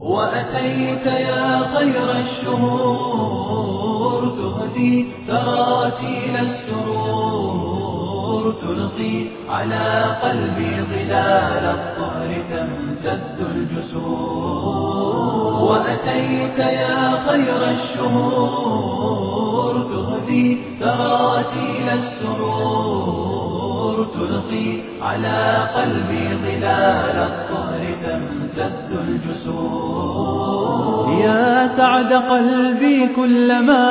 وأتيت يا خير الشهور تهدي تراتيل السرور تلقي على قلبي ظلال الطهر تمتد الجسور وأتيت يا خير الشهور تهدي تراتيل السرور تلقي على قلبي ظلال الطهر تمتد الجسور يا سعد قلبي كلما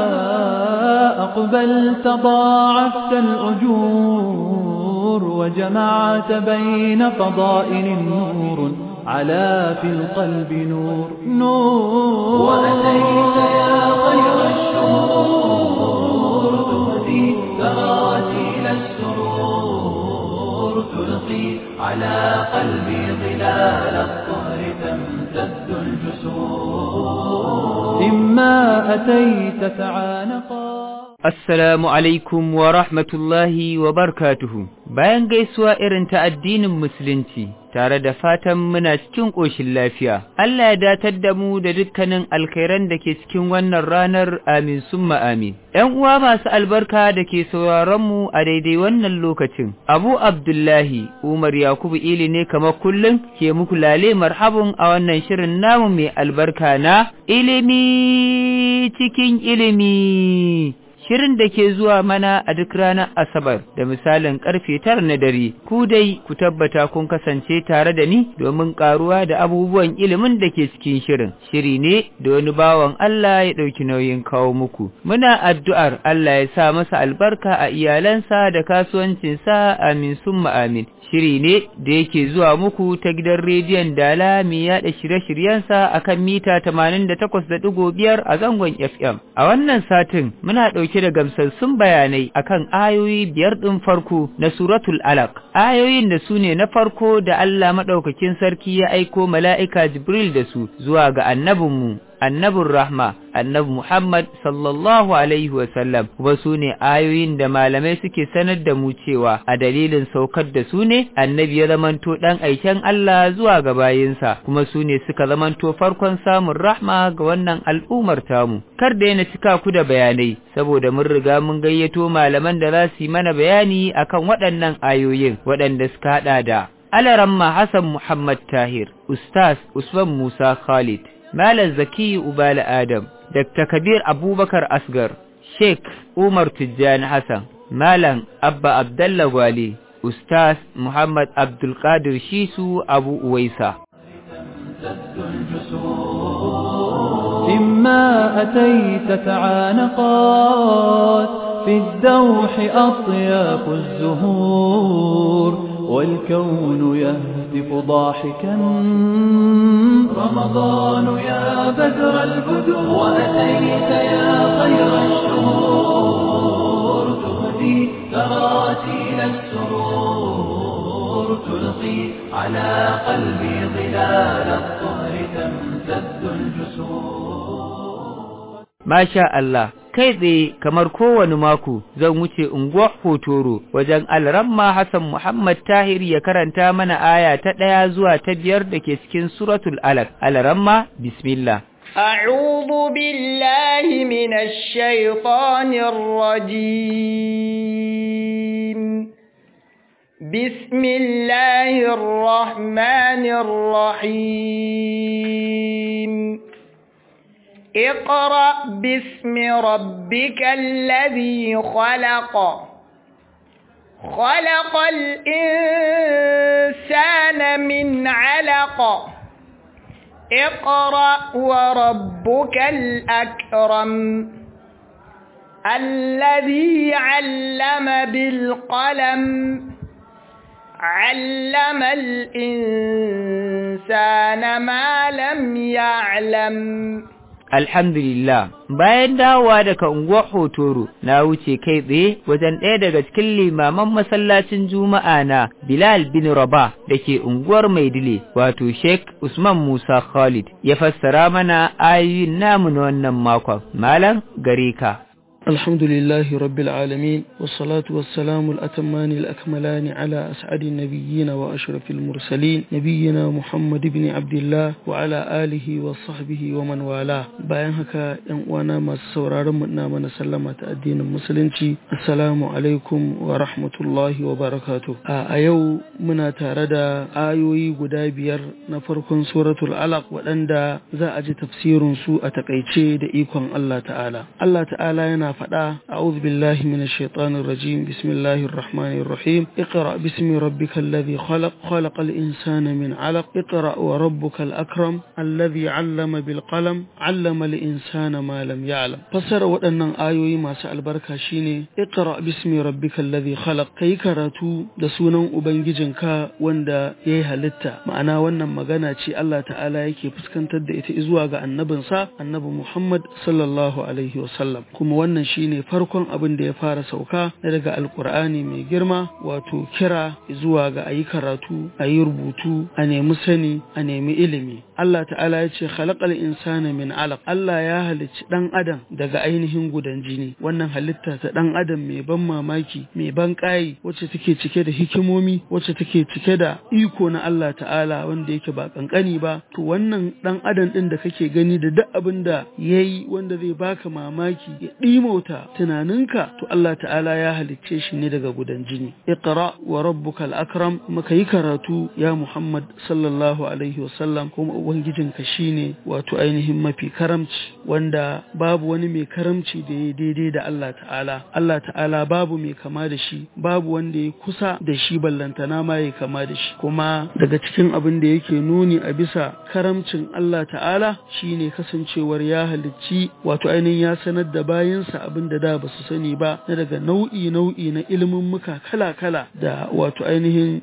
أقبلت ضاعفت الأجور وجمعت بين فضائل نور على في القلب نور نور وأتيت يا خير الشهور تهدي تراتيل السرور تلقي على قلبي ظلال الطهر تمتد الجسور إما أتيت تعانقا Assalamu alaikum wa rahmatullahi wa barkatuhu. Bayan gaisuwa irin ta addinin Musulunci, tare da fatan muna cikin ƙoshin lafiya, Allah ya datar da mu da dukkanin alkhairan da ke cikin wannan ranar amin summa amin. ‘Yan uwa masu albarka da ke mu a daidai wannan lokacin, Abu Abdullahi Umar Yakubu Ili ne kamar kullum ke muku lale marhabun a wannan shirin namu mai albarka na ilimi cikin ilimi. Shirin da ke zuwa mana a duk ranar Asabar da misalin karfe tara na dare, ku dai ku tabbata kun kasance tare da ni domin karuwa da abubuwan ilimin da ke cikin shirin. Shiri ne da wani bawan Allah ya ɗauki nauyin kawo muku. Muna addu'ar Allah ya sa masa albarka a iyalansa da kasuwancinsa amin summa amin. Shiri ne da yake zuwa muku ta gidan rediyon Dala mai yaɗa shirye-shiryensa a kan mita 88.5 a zangon FM. A wannan satin muna ɗauke da gamsassun bayanai akan ayoyi biyar ɗin farko na Suratul Alaq. Ayoyin da su ne na farko da Allah maɗaukakin sarki ya aiko mala'ika Jibril da su zuwa ga annabinmu annabin rahma annabi Muhammad sallallahu alaihi wasallam kuma su ne ayoyin da malamai suke sanar da mu cewa a dalilin saukar da su ne annabi ya zamanto ɗan aiken Allah zuwa ga bayinsa kuma su ne suka zamanto farkon samun rahma ga wannan al'ummar tamu kar da yana cika ku da bayanai saboda mun riga mun gayyato malaman da za su yi mana bayani akan waɗannan ayoyin waɗanda suka haɗa da Alaramma Hassan Muhammad Tahir, Ustaz Usman Musa Khalid, Malam Zaki Ubala Adam, Dr. Kabir Abubakar Asgar, Sheikh Umar Tijjani Hassan, Malam Abba Abdallah Gwale, Ustaz Muhammad Abdulkadir Shisu Abu Uwaisa. إما أتيت تعانقات في الدوح أطياف الزهور والكون يهتف ضاحكا رمضان يا بدر البدور وأتيت يا خير الشهور تهدي تراتيل السرور تلقي على قلبي ظلال الطهر تمتد الجسور Masha Allah, kai tsaye kamar kowane mako zan wuce unguwar Hotoro wajen Alramma Hassan Muhammad Tahir ya karanta mana aya ta ɗaya zuwa ta biyar da ke cikin Suratul Alaq. Alramma, Bismillah. أعوذ بالله من الشيطان الرجيم بسم الله الرحمن الرحيم اقرأ باسم ربك الذي خلق خلق الإنسان من علق اقرأ وربك الأكرم الذي علم بالقلم علم الإنسان ما لم يعلم Alhamdulillah, bayan dawowa daga unguwar Hotoro, na wuce kai tsaye wajen ɗaya daga cikin limaman masallacin Juma'a na Bilal bin Rabah da ke unguwar Maidile, wato Sheikh Usman Musa Khalid, ya fassara mana ayoyin namu na wannan makon. Malam gare ka. الحمد لله رب العالمين والصلاة والسلام الأتمان الأكملان على أسعد النبيين وأشرف المرسلين نبينا محمد بن عبد الله وعلى آله وصحبه ومن والاه bayan haka ‘yan uwana masu sauraron mu na mana sallama ta addinin musulunci assalamu alaikum wa rahmatullahi wa barakatuh a yau muna tare da ayoyi guda biyar na farkon suratul alaq waɗanda za a ji tafsirin su a takaice da ikon Allah ta'ala Allah ta'ala yana faɗa a'udhu billahi minash shaitanir rajim bismillahir rahmanir rahim iqra bismi rabbikal ladhi khalaq khalaqal insana min 'alaq iqra wa rabbukal akram alladhi 'allama bil qalam 'allama al insana ma lam ya'lam fasara waɗannan ayoyi masu albarka shine iqra bismi rabbikal ladhi khalaq kai karatu da sunan ubangijinka wanda yayi halitta ma'ana wannan magana ce Allah ta'ala yake fuskantar da ita zuwa ga annabinsa annabi Muhammad sallallahu alaihi wasallam kuma wannan shine farkon abin da ya fara sauka na daga alkur'ani mai girma wato kira zuwa ga ayi karatu ayi rubutu a nemi sani a nemi ilimi Allah ta'ala ya ce khalaqal insana min alaq Allah ya halicci dan adam daga ainihin gudan jini wannan halitta ta dan adam mai ban mamaki mai ban kai wacce take cike da hikimomi wacce take cike da iko na Allah ta'ala wanda yake ba kankani ba to wannan dan adam din da kake gani da duk abin da yayi wanda zai baka mamaki ya ɗimauta tunaninka to Allah ta'ala ya halicce shi ne daga gudan jini iqra wa rabbukal akram kuma yi karatu ya Muhammad sallallahu alaihi wasallam kuma ubangijinka shine wato ainihin mafi karamci wanda babu wani mai karamci da ya daidai da Allah ta'ala Allah ta'ala babu mai kama da shi babu wanda ya kusa da shi ballantana ma ya kama da shi kuma daga cikin abin da yake nuni a bisa karamcin Allah ta'ala shine kasancewar ya halicci wato ainihin ya sanar da bayansa abin da da ba su sani ba na daga nau'i nau'i na ilimin muka kala kala da wato ainihin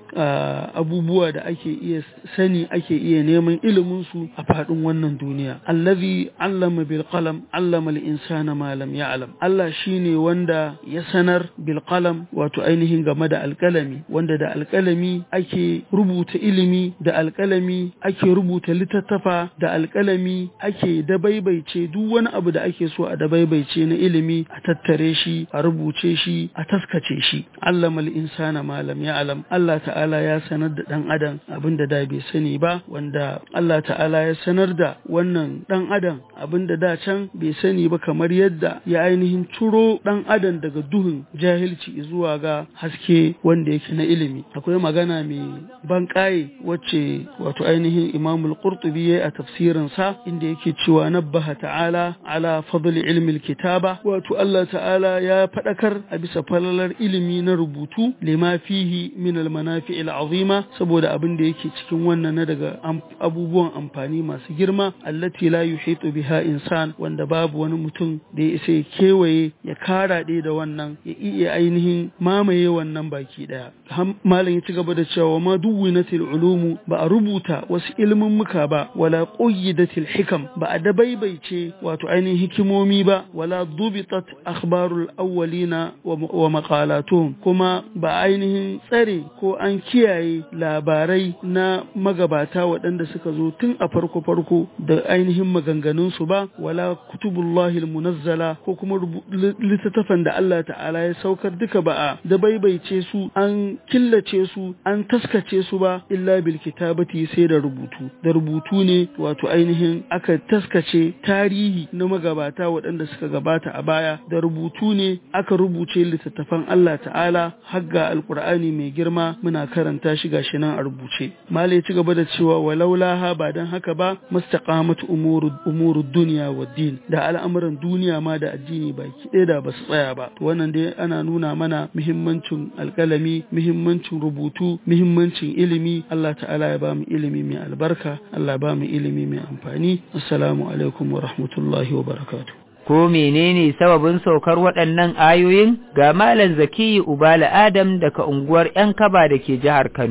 abubuwa da ake iya sani ake iya neman ilimin su a faɗin wannan duniya allazi allama bil qalam allama al insana ma lam ya'lam Allah shine wanda ya sanar bil qalam wato ainihin game da alƙalami wanda da alƙalami ake rubuta ilimi da alƙalami ake rubuta littattafa da alƙalami ake dabaibaice duk wani abu da ake so a dabaibaice na ilimi a tattare shi a rubuce shi a taskace shi allama al insana ma lam ya'lam Allah ta'ala ya sanar da dan adam abin da da bai sani ba wanda Allah ta'ala ya sanar da wannan dan adam abin da da can bai sani ba kamar yadda ya ainihin turo dan adam daga duhun jahilci zuwa ga haske wanda yake na ilimi akwai magana mai ban wacce wato ainihin imamul qurtubi yayi a tafsirin sa inda yake cewa nabbaha ta'ala ala fadli ilmi kitaba wato Allah ta'ala ya fadakar a bisa falalar ilimi na rubutu lima fihi min al manafi'il azima saboda abin da yake cikin wannan na daga abubuwan amfani masu girma allati la yuhitu biha insan wanda babu wani mutum da ya isa ya kewaye ya kara ɗaya da wannan ya iya ainihin mamaye wannan baki ɗaya malam ya ci gaba da cewa ma duwwinatil ulumu ba a rubuta wasu ilimin muka ba wala qayyidatil hikam ba a dabaibaice wato ainihin hikimomi ba wala dubitat akhbarul awwalina wa maqalatuhum kuma ba ainihin tsare ko an kiyaye labarai na magabata waɗanda suka zo tun a farko farko da ainihin maganganunsu ba wala kutubullahi munazzala ko kuma littattafan da Allah ta'ala ya saukar duka ba a da baibaice su an killace su an taskace su ba illa bil kitabati sai da rubutu da rubutu ne wato ainihin aka taskace tarihi na magabata waɗanda suka gabata a baya da rubutu ne aka rubuce littattafan Allah ta'ala hagga alkur'ani mai girma muna karanta shi gashi nan a rubuce malai ci gaba da cewa walaulaha ba dan haka ba mustaqamat umuru umuru dunya wa din da al'amuran duniya ma da addini baki ɗaya da basu tsaya ba to wannan dai ana nuna mana muhimmancin alƙalami muhimmancin rubutu muhimmancin ilimi Allah ta'ala ya ba mu ilimi mai albarka Allah ba mu ilimi mai amfani assalamu alaikum wa rahmatullahi wa barakatuh ko menene sababin saukar waɗannan ayoyin ga Malam Zakiyu Ubala Adam daga unguwar ‘yan kaba da ke jihar Kano.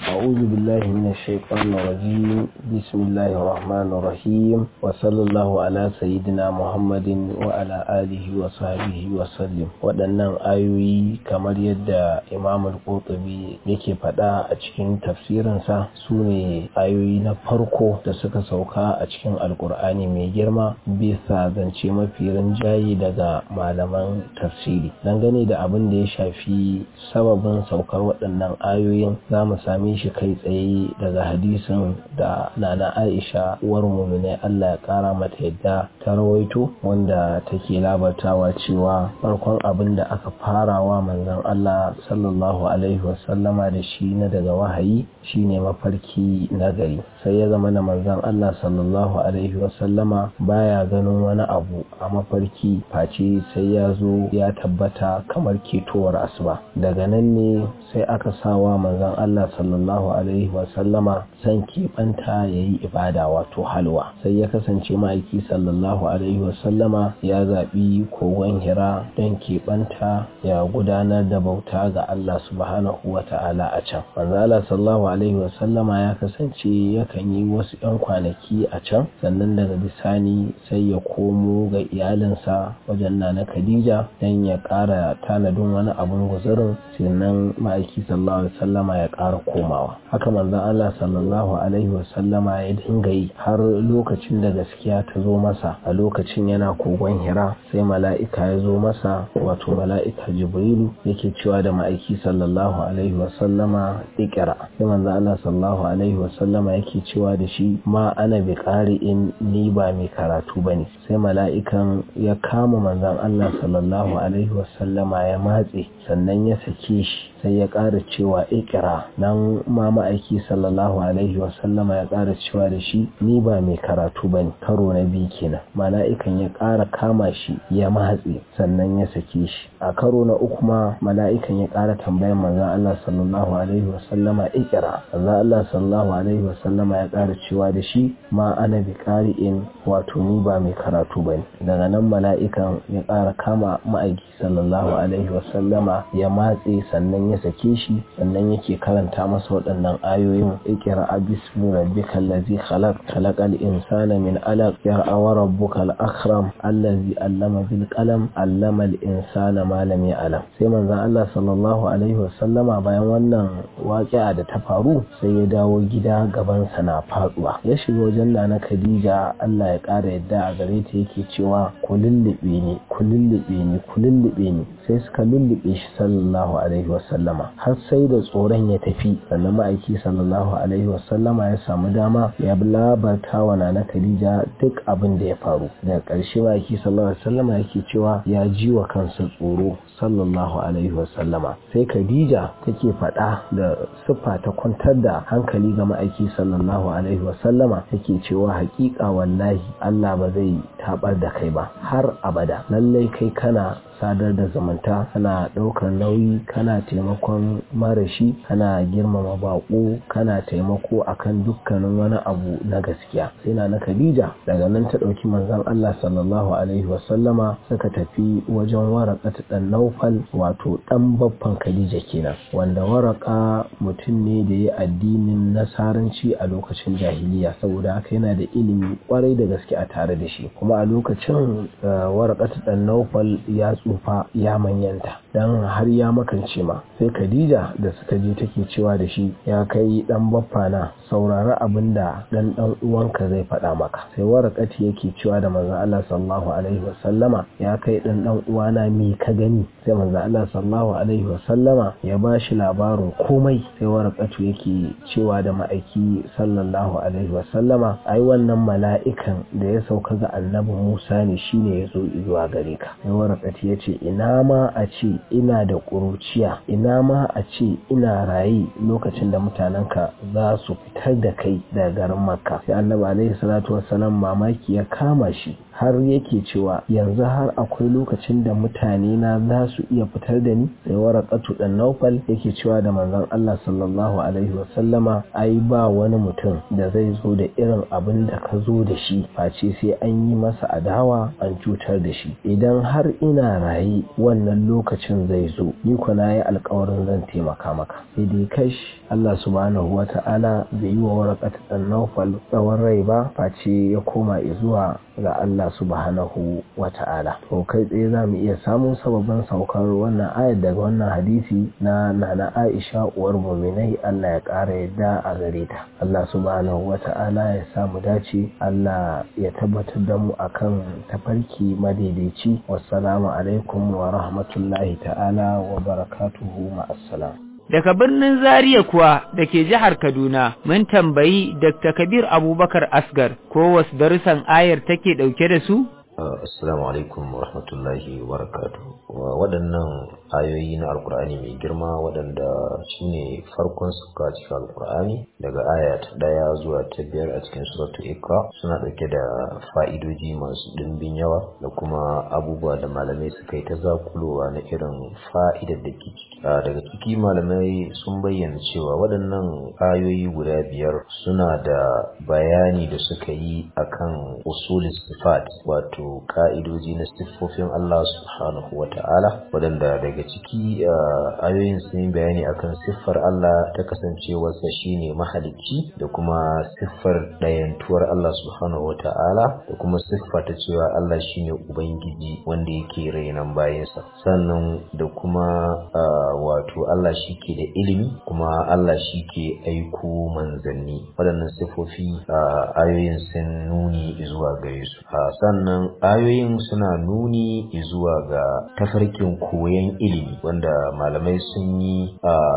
أعوذ بالله من الشيطان الرجيم بسم الله الرحمن الرحيم وصلى الله على سيدنا محمد وعلى آله وصحبه وسلم waɗannan ayoyi kamar yadda Imam al-Qurtubi yake faɗa a cikin tafsirinsa su ne ayoyi na farko da suka sauka a cikin alkur'ani mai girma bisa zance mafi rinjaye daga malaman tafsiri dangane da abin da ya shafi sababin saukar waɗannan ayoyin za mu same shi kai tsaye daga hadisin da nana aisha uwar muminai allah ya kara mata yadda ta rawaito wanda take labartawa cewa farkon abin da aka farawa manzon allah sallallahu alaihi wasallama da shi na daga wahayi shine mafarki na gari sai ya zama na manzon allah sallallahu alaihi wasallama baya ganin wani abu a mafarki face sai ya zo ya tabbata kamar ketowar asuba daga nan ne sai aka sawa manzon allah sallallahu alaihi wasallama san keɓanta ya yi ibada wato halwa sai ya kasance ma'aiki sallallahu alaihi wasallama ya zaɓi kogon hira don keɓanta ya gudanar da bauta ga Allah subhanahu wa ta'ala a can manzo Allah sallallahu alaihi wasallama ya kasance yakan yi wasu 'yan kwanaki a can sannan daga bisani sai ya komo ga iyalinsa wajen nana Khadija don ya ƙara tanadin wani abun guzurin sannan ma'aiki sallallahu alaihi wasallama ya ƙara komawa haka manzon Allah sallallahu alaihi wasallama ya dinga yi har lokacin da gaskiya ta zo masa a lokacin yana kogon hira sai mala'ika ya zo masa wato mala'ika jibrilu yake cewa da ma'aiki sallallahu alaihi wasallama ikira sai manzon Allah sallallahu alaihi wasallama yake cewa da shi ma ana bi in ni ba mai karatu bane sai mala'ikan ya kama manzon Allah sallallahu alaihi wasallama ya matse sannan ya sake shi sai ya ƙara cewa ikira nan ma ma'aiki sallallahu alaihi wasallama ya ƙara cewa da shi ni ba mai karatu ba ne karo na biyu kenan mala'ikan ya ƙara kama shi ya matse sannan ya sake shi a karo na uku ma mala'ikan ya ƙara tambayar manzon Allah sallallahu alaihi wasallama ikira manzon Allah sallallahu alaihi wasallama ya ƙara cewa da shi ma ana bi ƙari'in wato ni ba mai karatu ba ne daga nan mala'ikan ya ƙara kama ma'aiki sallallahu alaihi wasallama ya matse sannan ya sake shi sannan yake karanta masa waɗannan ayoyin ikira bismi rabbika allazi khalaq khalaqal insana min alaq yar'a wa rabbukal akram allazi allama bil qalam allama al insana ma lam ya'lam sai manzon Allah sallallahu alaihi wasallama bayan wannan waƙi'a da ta faru sai ya dawo gida gaban sa na faduwa ya shiga wajen nana Khadija Allah ya ƙara yadda a gare ta yake cewa ku lullube ni ku lullube ni ku lullube ni sai suka lullube shi sallallahu alaihi wasallama har sai da tsoron ya tafi sannan ma'aiki sallallahu alaihi wasallama ya samu dama ya labarta wa nana Khadija duk abin da ya faru daga ƙarshe ma'aiki sallallahu alaihi wasallama yake cewa ya ji wa kansa tsoro sallallahu alaihi wasallama sai Khadija take faɗa da siffa ta kwantar da hankali ga ma'aiki sallallahu alaihi wasallama take cewa haƙiƙa wallahi Allah ba zai tabar da kai ba har abada lallai kai kana sadar da zamanta kana ɗaukar nauyi kana taimakon marashi kana girmama baƙo kana taimako akan dukkanin wani abu na gaskiya sai na na Khadija daga nan ta ɗauki manzon Allah sallallahu alaihi wasallama suka tafi wajen waraka ta ɗan Naufal wato ɗan babban Khadija kenan wanda waraka mutum ne da ya addinin nasaranci a lokacin jahiliya saboda haka yana da ilimi kwarai da gaske a tare da shi kuma a lokacin waraka ta ɗan Naufal ya tsufa ya manyanta dan har ya makance ma sai Khadija da suka je take cewa da shi ya kai dan baffana saurari abin da dan dan uwanka zai faɗa maka sai warakati yake cewa da manzo Allah sallallahu alaihi wasallama ya kai dan dan uwana me ka gani sai manzo Allah sallallahu alaihi wasallama ya bashi labarin komai sai warakatu yake cewa da ma'aiki sallallahu alaihi wasallama ai wannan mala'ikan da ya sauka ga annabi Musa ne shine ya zo zuwa gare ka sai warakati ya ce ina ma a ce ina da ƙuruciya ina ma a ce ina raye lokacin da mutanenka za su fitar da kai daga garin makka sai annabi alaihi salatu wassalam mamaki ya kama shi har yake cewa yanzu har akwai lokacin da mutane na za su iya fitar da ni sai warakatu dan naufal yake cewa da manzon Allah sallallahu alaihi wasallama ai ba wani mutum da zai zo da irin abin da ka zo da shi face sai an yi masa adawa an cutar da shi idan har ina raye wannan lokacin zai zo ni ko na yi alkawarin zan taimaka maka sai dai kash Allah subhanahu wa ta'ala bai yi wa warakatu dan naufal tsawon rai ba face ya koma zuwa ga Allah subhanahu wa ta'ala to kai tsaye za mu iya samun sababin saukar wannan ayar daga wannan hadisi na nana Aisha uwar muminai Allah ya ƙara yadda a gare ta Allah subhanahu wa ta'ala ya samu dace Allah ya tabbatar da mu akan tafarki madaidaici wassalamu alaikum wa rahmatullahi ta'ala wa barakatuhu ma'assalam Daga birnin Zaria kuwa da ke jihar Kaduna, mun tambayi Dr. Kabir Abubakar Asgar ko wasu darussan ayar take ɗauke da su? Assalamu alaikum wa rahmatullahi wa barakatuh. Waɗannan ayoyi na Alƙur'ani mai girma waɗanda shi ne farkon suka cikin Alƙur'ani daga aya ta ɗaya zuwa ta biyar a cikin suratu Ikra suna ɗauke da fa'idoji masu ɗimbin yawa da kuma abubuwa da malamai suka yi ta zakulowa na irin fa'idar da ke ciki. Daga ciki malamai sun bayyana cewa waɗannan ayoyi guda biyar suna da bayani da suka yi akan usulis sifat wato wato ka'idoji na siffofin Allah subhanahu wa ta'ala waɗanda daga ciki ayoyin sun yi bayani akan siffar Allah ta kasancewarsa shine mahalicci da kuma siffar ɗayantuwar Allah subhanahu wa ta'ala da kuma siffa ta cewa Allah shine ubangiji wanda yake rainan bayansa sannan da kuma wato Allah shi ke da ilimi kuma Allah shi ke aiko manzanni waɗannan siffofi ayoyin sun nuni zuwa gare su sannan ayoyin suna nuni zuwa ga tafarkin koyon ilimi wanda malamai sun yi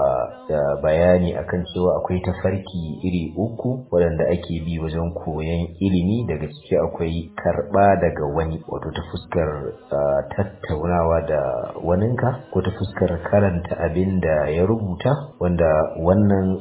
da bayani akan cewa akwai tafarki iri uku waɗanda ake bi wajen koyon ilimi daga ciki akwai karɓa daga wani wato ta fuskar tattaunawa da waninka ko ta fuskar karanta abin da ya rubuta wanda wannan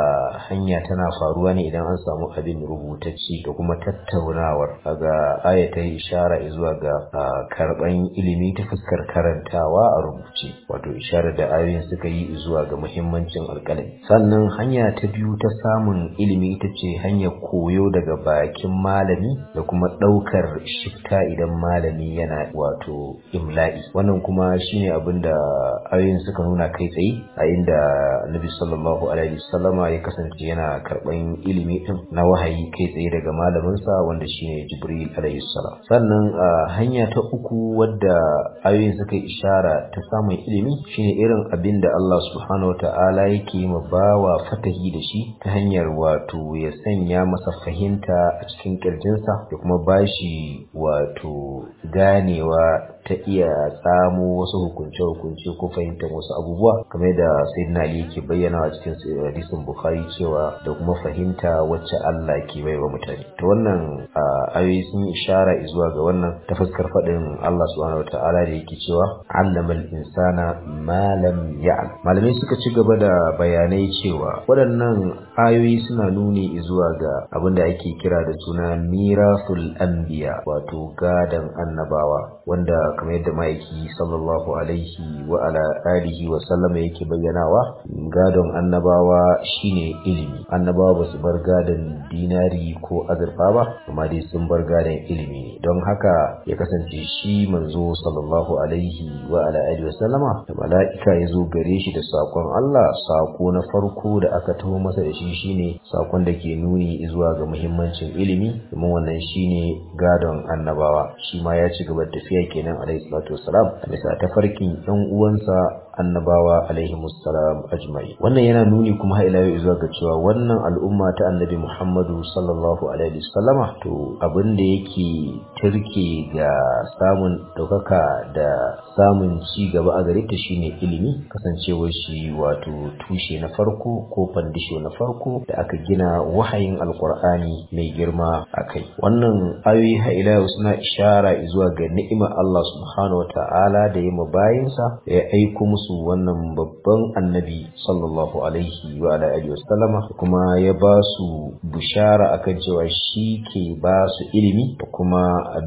hanya tana faruwa ne idan an samu abin rubutacci da kuma tattaunawar ga ayatai ishara zuwa ga karban ilimi ta fuskar karantawa a rubuce wato isharar da ayoyin suka yi zuwa ga muhimmancin alƙalami sannan hanya ta biyu ta samun ilimi ita ce hanyar koyo daga bakin malami da kuma ɗaukar shifta idan malami yana wato imla'i wannan kuma shine abin da ayoyin suka nuna kai tsaye a inda nabi sallallahu alaihi wasallama ya kasance yana karban ilimi din na wahayi kai tsaye daga malaminsa wanda shine jibril alaihi salam sannan hanya ta uku wadda ayoyin suka ishara ta samun ilimi shine irin abin da Allah subhanahu wata'ala yake ma bawa fatahi da shi ta hanyar wato ya sanya masa fahimta a cikin kirjinsa da kuma bashi wato ganewa ta iya tsamo wasu hukunce-hukunce ko fahimtar wasu abubuwa kamar da sayyidina Ali yake bayyana a cikin hadisin Bukhari cewa da kuma fahimta wacce Allah ke bai wa mutane to wannan ayoyi sun ishara zuwa ga wannan ta fuskar faɗin Allah subhanahu wataala da yake cewa allamal insana ma lam ya'lam malamai suka ci gaba da bayanai cewa waɗannan ayoyi suna nuni zuwa ga abin da ake kira da suna mirasul anbiya wato gadan annabawa wanda kamar yadda ma'aiki sallallahu alaihi wa ala alihi wa sallama yake bayyanawa gadon annabawa shine ilimi annabawa ba su bar gadon dinari ko azurfa ba amma dai sun bar gadon ilimi don haka ya kasance shi manzo sallallahu alaihi wa ala alihi wa sallama da mala'ika ya zo gare shi da sakon Allah sako na farko da aka taho masa da shi shine sakon da ke nuni zuwa ga muhimmancin ilimi domin wannan shine gadon annabawa shi ma ya ci gaba da tafiya kenan alaihi salatu wassalam a bisa tafarkin yan uwansa annabawa alaihi musallam ajma'i wannan yana nuni kuma har ila yau zuwa ga cewa wannan al'umma ta annabi Muhammadu sallallahu alaihi wasallama to abin da yake turke ga samun daukaka da samun ci gaba a gare ta shine ilimi kasancewar shi wato tushe na farko ko fandisho na farko da aka gina wahayin alqur'ani mai girma akai wannan ayoyi har ila yau suna ishara zuwa ga ni'imar Allah subhanahu wataala da ya mabayinsa ya aiko musu su wannan babban annabi sallallahu alaihi wa alihi wasallama kuma ya ba su bishara akan cewa shi ke ba su ilimi da kuma abin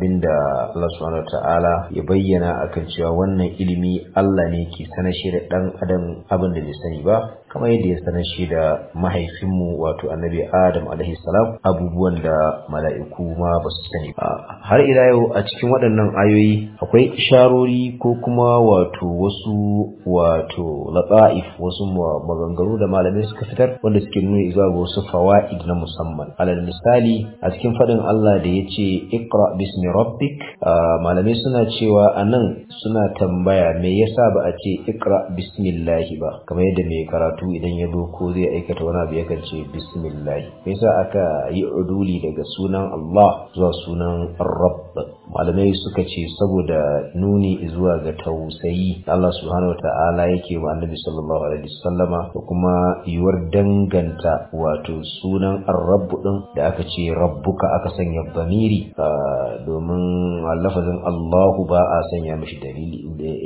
abinda Allah subhanahu ta'ala ya bayyana akan cewa wannan ilimi Allah ne ke sanar shi da dan adam abin da bai sani ba kamar yadda ya sanar shi da mahaifinmu wato annabi Adam alaihi salam abubuwan da mala'iku ma ba su sani ba har ila yau a cikin waɗannan ayoyi akwai isharori ko kuma wato wasu wato lata'if wasu maganganu da malamai suka fitar wanda suke nuna zuwa ga wasu fawaid na musamman alal misali a cikin faɗin Allah da ya ce iqra bismi rabbik malamai suna cewa anan suna tambaya me yasa ba a ce iqra bismillahi ba kamar yadda mai karatu idan ya zo ko zai aikata wani abu yakan ce bismillah me yasa aka yi uduli daga sunan Allah zuwa sunan rabb malamai suka ce saboda nuni zuwa ga tausayi Allah subhanahu wataala yake wa annabi sallallahu alaihi wasallama da kuma yiwuwar danganta wato sunan ar-rabb din da aka ce rabbuka aka sanya bamiri domin lafazin Allahu ba a sanya mishi dalili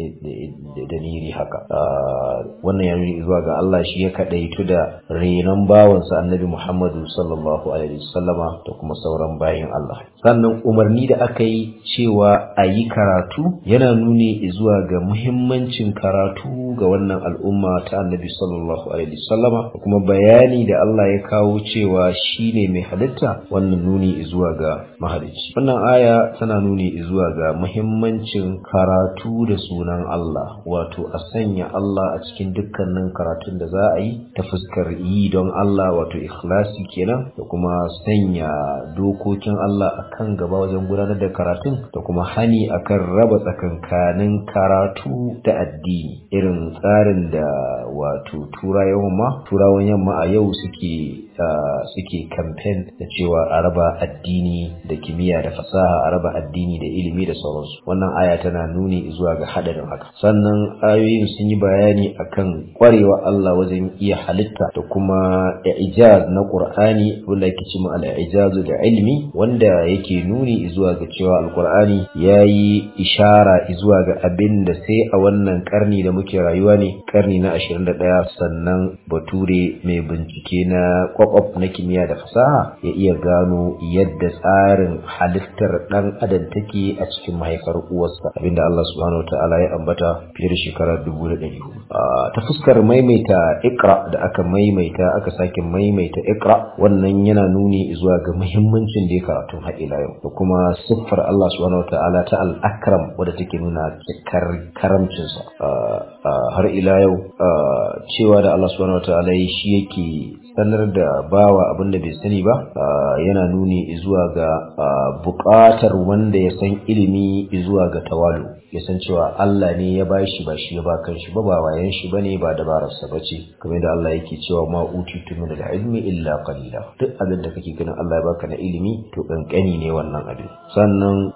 dalili haka wannan ya nuni zuwa ga Allah shi ya kadaitu da renon bawansa annabi Muhammadu sallallahu alaihi wasallama da kuma sauran bayin Allah sannan umarni da aka yi cewa a yi karatu yana nuni zuwa ga muhimmancin karatu ga wannan al'umma ta annabi sallallahu alaihi wasallama da kuma bayani da Allah ya kawo cewa shine mai halitta wannan nuni zuwa ga mahalicci wannan aya tana nuni zuwa ga muhimmancin karatu da sunan Allah wato a sanya Allah a cikin dukkanin karatun da za a yi ta fuskar yi don Allah wato ikhlasi kenan da kuma sanya dokokin Allah a kan gaba wajen gudanar da karatun da kuma hani akan raba tsakankanin karatu da addini irin tsarin da wato turawan yamma turawan yamma a yau suke suke kamfen da cewa a raba addini da kimiyya da fasaha a raba addini da ilimi da sauransu wannan aya tana nuni zuwa ga hadarin haka sannan ayoyin sun yi bayani akan kwarewa Allah wajen iya halitta da kuma ijaz na Qur'ani wanda yake cewa al-ijaz da ilmi wanda yake nuni zuwa ga cewa al-Qur'ani yayi ishara zuwa ga abin da sai a wannan karni da muke rayuwa ne karni na 21 sannan bature mai bincike na kwakwaf na kimiyya da fasaha ya iya gano yadda tsarin halittar dan adam take a cikin mahaifar uwarsa abinda Allah subhanahu wataala ya ambata fiye da shekara dubu da ɗari ta fuskar maimaita ikra da aka maimaita aka sake maimaita ikra wannan yana nuni zuwa ga muhimmancin da ya karatu har ila yau da kuma siffar Allah subhanahu wataala ta al-akram wadda take nuna cikar karamcinsa har ila yau cewa da Allah subhanahu wataala shi yake sanar da bawa abin da bai sani ba yana nuni zuwa ga buƙatar wanda ya san ilimi zuwa ga tawalu ya san cewa Allah ne ya bashi ba shi ya ba kan shi ba ba wayan shi bane ba dabararsa bace kamar da Allah yake cewa ma utitu min al-ilmi illa qalila duk abin da kake ganin Allah ya baka na ilimi to kankani ne wannan abin sannan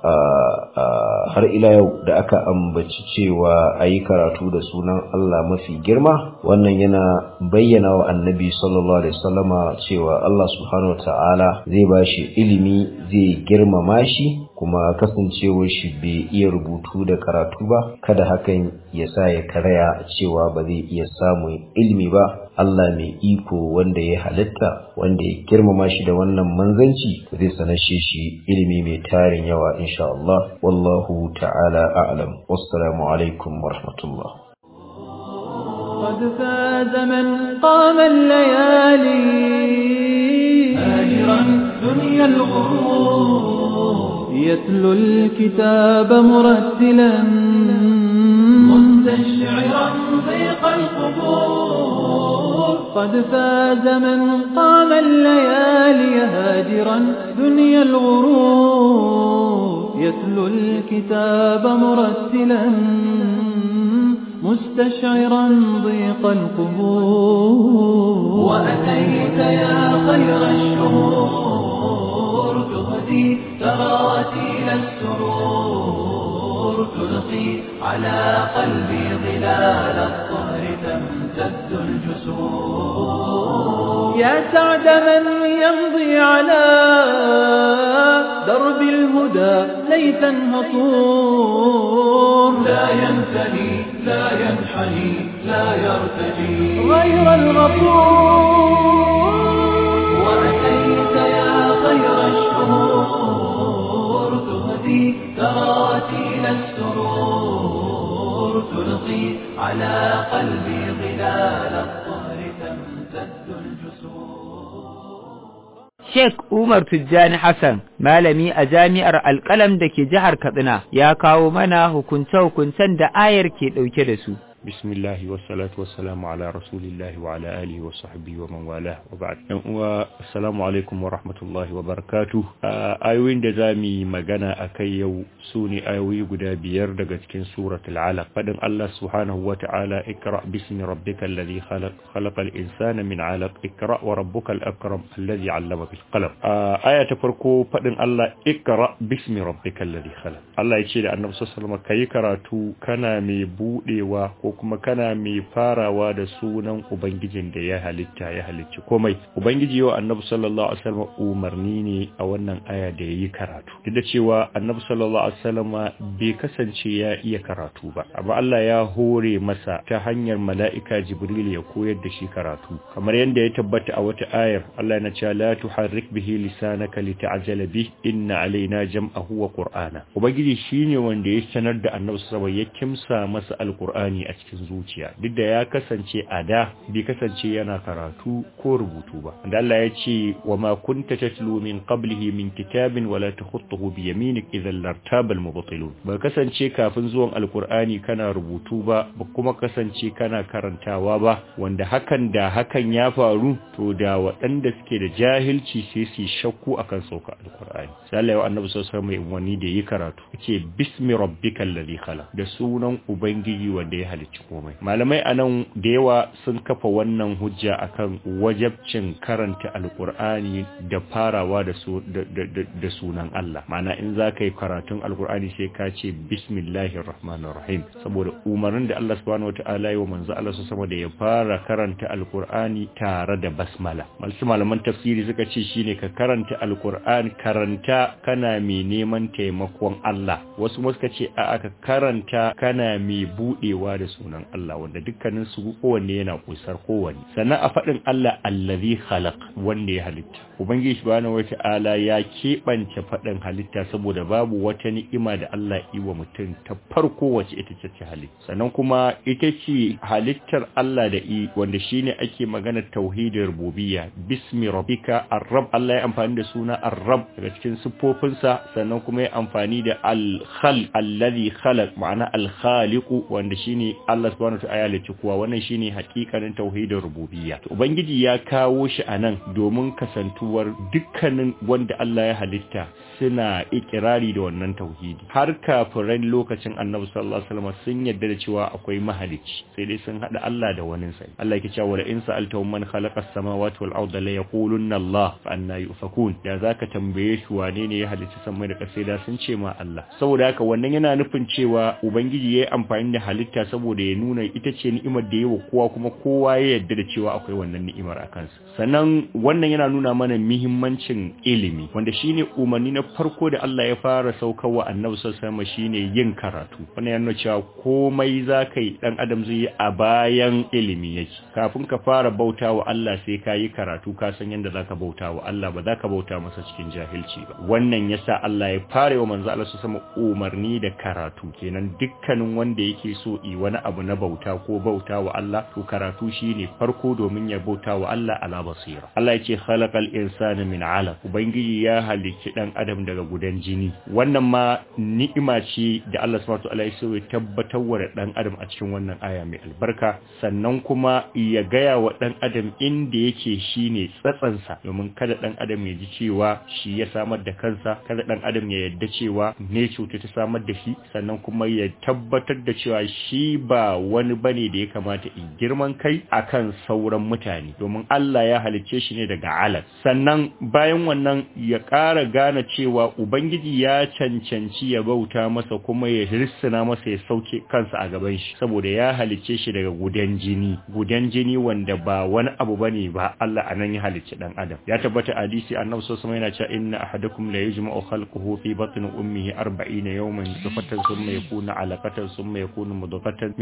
har ila yau da aka ambaci cewa ayi karatu da sunan Allah mafi girma wannan yana bayyana wa annabi sallallahu alaihi wasallama cewa Allah subhanahu wataala zai bashi ilimi zai girmama shi kuma kasancewar shi bai iya rubutu da karatu ba kada hakan ya sa ya karaya cewa ba zai iya samun ilimi ba Allah mai iko wanda ya halitta wanda ya girmama shi da wannan manzanci zai sanashe shi ilimi mai tarin yawa insha Allah wallahu ta'ala a'lam wassalamu alaikum wa rahmatullah قد فاز من قام الليالي هاجرا دنيا الغرور يتلو الكتاب مرتلا مستشعرا ضيق القبور قد فاز من قام الليالي هاجرا دنيا الغرور يتلو الكتاب مرتلا مستشعرا ضيق القبور وأتيت يا خير الشهور تهدي تراتيل السرور تلقي على قلبي ظلال الطهر تمتد الجسور يا سعد من يمضي على درب الهدى ليثا هطور لا ينثني لا ينحني لا يرتجي غير الغفور وأتيت يا خير الشهور تهدي تهدي تراتيل السرور تلقي على قلبي ظلال الطهر تمتد الجسور Sheikh Umar Tijjani Hassan, malami a jami'ar alƙalam da ke jihar Katsina, ya kawo mana hukunce-hukuncen da ayar ke ɗauke da su. بسم الله والصلاة والسلام على رسول الله وعلى آله وصحبه ومن والاه وبعد السلام عليكم ورحمة الله وبركاته آيوين da zamu magana akai yau sune ayoyi guda biyar daga cikin suratul alaq fadin Allah subhanahu wata'ala ikra bismi rabbikal ladhi khalaq khalaqal insana min alaq ikra wa rabbukal akram alladhi 'allama bil qalam aya ta farko fadin Allah ikra bismi rabbikal ladhi khalaq Allah ya ce da Annabi sallallahu alaihi wasallam kai karatu kana mai budewa ko kuma kana mai farawa da sunan ubangijin da ya halitta ya halicci komai ubangiji yau annabi sallallahu alaihi wasallam umarni ne a wannan aya da yayi karatu duk da cewa annabi sallallahu alaihi wasallam bai kasance ya iya karatu ba amma Allah ya hore masa ta hanyar mala'ika jibril ya koyar da shi karatu kamar yadda ya tabbata a wata ayar Allah yana cewa la tuharrik bihi lisanaka lita'jala bih inna alaina jam'ahu wa qur'ana ubangiji shine wanda ya sanar da annabi sallallahu alaihi wasallam ya kimsa masa alqur'ani a cikin zuciya duk da ya kasance a da bai kasance yana karatu ko rubutu ba da Allah ya ce wa ma kunta tatlu min qablihi min kitabin wala takhutuhu bi yaminik idhan lartaba al-mubtilun ba kasance kafin zuwan alqur'ani kana rubutu ba ba kuma kasance kana karantawa ba wanda hakan da hakan ya faru to da waɗanda suke da jahilci sai su shakku akan sauka alqur'ani sai Allah ya annabi sallallahu alaihi wasallam wani da yi karatu yace bismi rabbikal ladhi khalaq da sunan ubangiji wanda ya halicci komai malamai anan da yawa sun kafa wannan hujja akan wajabcin karanta alkur'ani da farawa da su da sunan Allah ma'ana in za ka yi karatun alkur'ani sai ka ce bismillahir rahmanir rahim saboda umarnin da Allah subhanahu wataala ya manzo Allah su sama da ya fara karanta alkur'ani tare da basmala malsu malaman tafsiri suka ce shine ka karanta alkur'ani karanta kana mai neman taimakon Allah wasu suka ce a aka karanta kana mai budewa da sunan Allah wanda dukkanin su kowanne yana kusar kowanne sannan a faɗin Allah allazi khalaq wanda ya halitta ubangiji subhanahu wata'ala ya keɓance faɗin halitta saboda babu wata ni'ima da Allah yi wa mutum ta farko wacce ita ce halitta sannan kuma ita ce halittar Allah da i wanda shine ake magana tauhidin rububiyya bismi rabbika ar-rabb Allah ya amfani da suna ar-rabb daga cikin siffofinsa sannan kuma ya amfani da al-khal allazi khalaq ma'ana al-khaliqu wanda shine Allah subhanahu wa ta'ala ya kuwa wannan shine hakikanin tauhidin rububiyya to ubangiji ya kawo shi anan domin kasantuwar dukkanin wanda Allah ya halitta suna ikirari da wannan tauhidi har kafiran lokacin Annabi sallallahu alaihi wasallam sun yarda da cewa akwai mahalicci sai dai sun hada Allah da wani sai Allah yake cewa in sa'altahum man khalaqa as-samawati wal arda la yaqulunna Allah fa anna yufakun da zaka tambaye shi wane ne ya halicci samai da ƙasa da sun ce ma Allah saboda haka wannan yana nufin cewa ubangiji yayi amfani da halitta saboda ya nuna ita ce ni'imar da yawa kowa kuma kowa ya yarda da cewa akwai wannan ni'imar a kansa sannan wannan yana nuna mana muhimmancin ilimi wanda shine umarni na farko da Allah ya fara saukarwa annabi sallallahu alaihi shine yin karatu wannan yana cewa komai zaka yi dan adam zai yi a bayan ilimi yake kafin ka fara bautawa Allah sai ka yi karatu ka san yadda zaka bautawa Allah ba zaka bauta masa cikin jahilci ba wannan yasa Allah ya fara wa manzo Allah sama umarni da karatu kenan dukkanin wanda yake so yi wani abu na bauta ko bauta wa Allah to karatu shine farko domin ya bauta wa Allah ala basira Allah yake khalaqal insana min 'alaq ubangiji ya halicci dan adam daga gudan jini wannan ma ni'ima ce da Allah subhanahu wa ta'ala ya so ya tabbatar wa dan adam a cikin wannan aya mai albarka sannan kuma ya gaya wa dan adam inda yake shine tsatsansa domin kada dan adam ya ji cewa shi ya samar da kansa kada dan adam ya yadda cewa ne cuta ta samar da shi sannan kuma ya tabbatar da cewa shi ba wani bane da ya kamata in girman kai akan sauran mutane domin Allah ya halicce shi ne daga alas sannan bayan wannan ya ƙara gane cewa ubangiji ya cancanci ya bauta masa kuma ya rissina masa ya sauke kansa a gaban shi saboda ya halicce shi daga gudan jini gudan jini wanda ba wani abu bane ba Allah anan ya halicci dan adam ya tabbata hadisi annabi sallallahu alaihi wasallam yana cewa inna ahadakum la yujma'u khalquhu fi batni ummihi 40 yawman nutfatan thumma yakunu 'alaqatan thumma yakunu mudghatan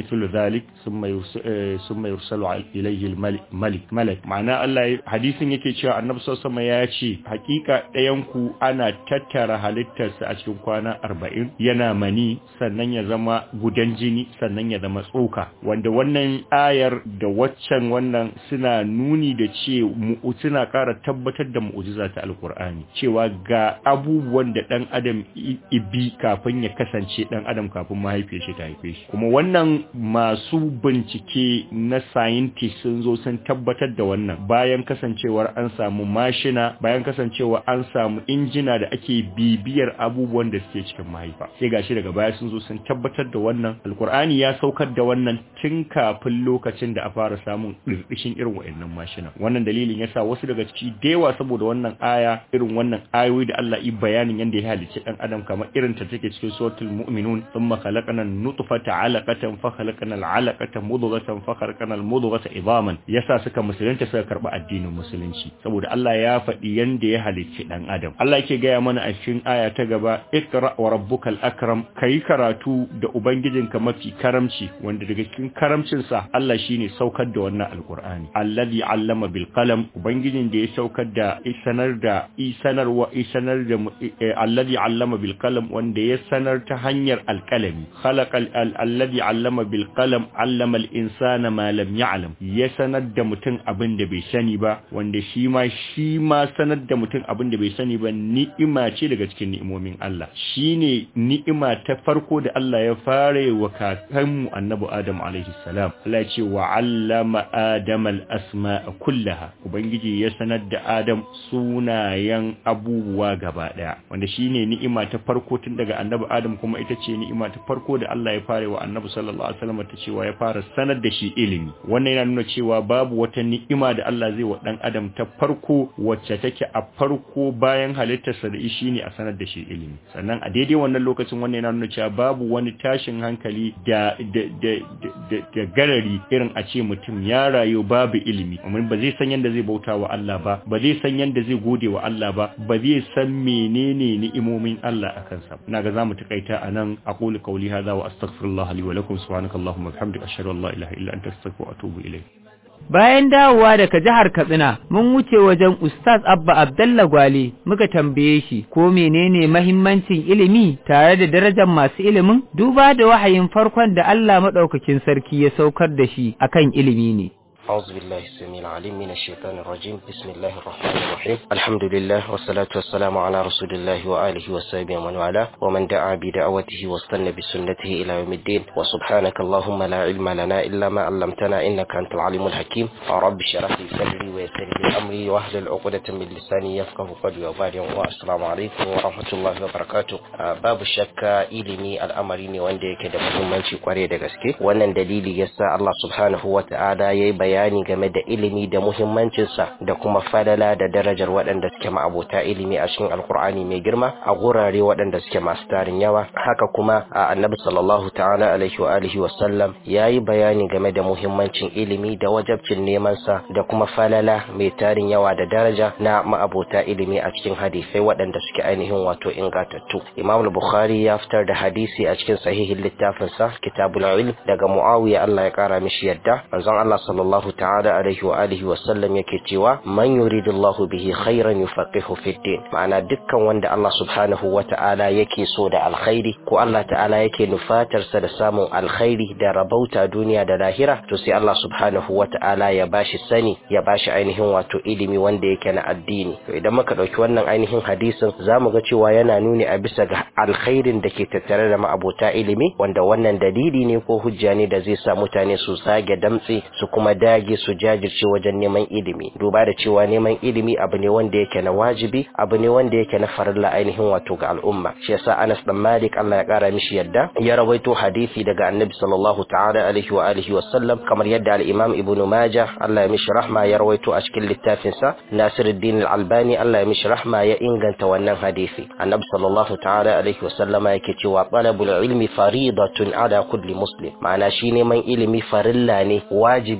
mithlu dhalik thumma thumma yursalu ilayhi al-malik malak ma'ana Allah hadisin yake cewa annabi sallallahu alaihi ya ce hakika ɗayan ku ana tattara halittarsa a cikin kwana 40 yana mani sannan ya zama gudan jini sannan ya zama tsoka wanda wannan ayar da waccan wannan suna nuni da ce suna ƙara tabbatar da mu'jiza ta alkur'ani cewa ga abubuwan da ɗan adam ibi kafin ya kasance ɗan adam kafin mahaifiyar shi ta haife shi kuma wannan masu bincike na scientist sun zo sun tabbatar da wannan bayan kasancewar an samu mashina bayan kasancewa an samu injina da ake bibiyar abubuwan da suke cikin mahaifa sai gashi daga baya sun zo sun tabbatar da wannan alkur'ani ya saukar da wannan tun kafin lokacin da a fara samun ɗirɗishin irin wa'annan mashina wannan dalilin yasa wasu daga ciki dewa saboda wannan aya irin wannan ayoyi da Allah yi bayanin yanda ya halicci dan adam kamar irin ta take cikin suratul mu'minun thumma khalaqana nutfata 'alaqatan fa khalaqana al'alaqata mudghatan fa khalaqana al-mudghata idaman yasa suka musulunta suka karba addinin musulunci saboda Allah ya faɗi yanda ya halicci dan adam Allah yake gaya mana a cikin aya ta gaba ikra wa rabbukal akram kai karatu da ubangijinka mafi karamci wanda daga cikin karamcinsa Allah shine saukar da wannan alqur'ani alladhi 'allama bil qalam ubangijin da ya saukar da isanar da isanarwa isanar da alladhi 'allama bil qalam wanda ya sanar ta hanyar alqalami khalaqal alladhi 'allama bil qalam 'allama al insana ma lam ya'lam ya sanar da mutum abin da bai sani ba wanda shi ma shi ma sanar da mutum abin da bai sani ba ni'ima ce daga cikin ni'imomin Allah shine ni'ima ta farko da Allah ya fara wa kakanmu annabi Adam alaihi salam Allah ya ce wa 'allama Adam al-asma'a kullaha ubangiji ya sanar da Adam sunayen abubuwa gaba daya wanda shine ni'ima ta farko tun daga annabi Adam kuma ita ce ni'ima ta farko da Allah ya fara wa annabi sallallahu alaihi wasallam ta cewa ya fara sanar da shi ilimi wannan yana nuna cewa babu wata ni'ima da Allah zai wa dan Adam ta farko wacce take a farko bayan halittarsa da shi ne a sanar da shi ilimi sannan a daidai wannan lokacin wannan yana nuna cewa babu wani tashin hankali da da da da, da garari irin a ce mutum ya rayu babu ilimi amma ba zai san yanda zai bauta wa Allah ba ba zai san yanda zai gode wa Allah ba ba zai san menene ni'imomin Allah a kansa ina ga zamu takaita anan aqulu qawli hadha wa astaghfirullah li wa lakum subhanakallahumma wa bihamdika ashhadu an la ilaha illa anta astaghfiruka wa atubu ilayk Bayan dawowa daga jihar Katsina, mun wuce wajen Ustaz Abba Abdallah Gwale muka tambaye shi ko menene mahimmancin ilimi tare da darajar masu ilimin duba da wahayin farkon da Allah maɗaukakin sarki ya saukar da shi akan ilimi ne. أعوذ بالله السميع العليم من الشيطان الرجيم بسم الله الرحمن الرحيم الحمد لله والصلاة والسلام على رسول الله وآله وصحبه ومن والاه ومن دعا بدعوته واستنى بسنته إلى يوم الدين وسبحانك اللهم لا علم لنا إلا ما علمتنا إنك أنت العليم الحكيم رب اشرح لي صدري ويسر لي أمري واحلل عقدة من لساني يفقه قولي وبعد والسلام عليكم ورحمة الله وبركاته باب الشك ilimi al'amari ne wanda yake da muhimmanci kwarai da gaske wannan dalili yasa Allah subhanahu wa ta'ala yayi bayani game da ilimi da muhimmancinsa da kuma falala da darajar waɗanda suke ma'abota ilimi a cikin alkur'ani mai girma a gurare waɗanda suke masu tarin yawa haka kuma a annabi sallallahu ta'ala alaihi wa alihi wa sallam yayi bayani game da muhimmancin ilimi da wajabcin neman sa da kuma falala mai tarin yawa da daraja na ma'abota ilimi a cikin hadisai waɗanda suke ainihin wato ingantattu imam bukhari ya fitar da hadisi a cikin sahihin littafinsa kitabul ilm daga muawiya Allah ya kara mishi yadda manzon Allah sallallahu sallallahu ta'ala alaihi wa alihi wa sallam yake cewa man yuridullahu bihi khairan yufaqihu fid din ma'ana dukkan wanda Allah subhanahu wa ta'ala yake so da alkhairi ko Allah ta'ala yake nufatar sa da samun alkhairi da rabauta duniya da lahira to sai Allah subhanahu wa ta'ala ya bashi sani ya bashi ainihin wato ilimi wanda yake na addini to idan muka dauki wannan ainihin hadisin zamu ga cewa yana nuni a bisa ga alkhairin da ke tattare da ma'abota ilimi wanda wannan dalili ne ko hujja ne da zai sa mutane su zage damtse su kuma dage su jajirce wajen neman ilimi duba da cewa neman ilimi abu ne wanda yake na wajibi abu ne wanda yake na farilla ainihin wato ga al'umma shi yasa Anas dan Malik Allah ya kara mishi yadda ya rawaito hadisi daga Annabi sallallahu ta'ala alaihi wa alihi wa sallam kamar yadda al-Imam Ibn Majah Allah ya mishi rahma ya rawaito a cikin littafin sa Nasiruddin al-Albani Allah ya mishi rahma ya inganta wannan hadisi Annabi sallallahu ta'ala alaihi wa sallama yake cewa talabul ilmi faridatun ala kulli muslim ma'ana shi neman ilimi farilla ne wajibi ne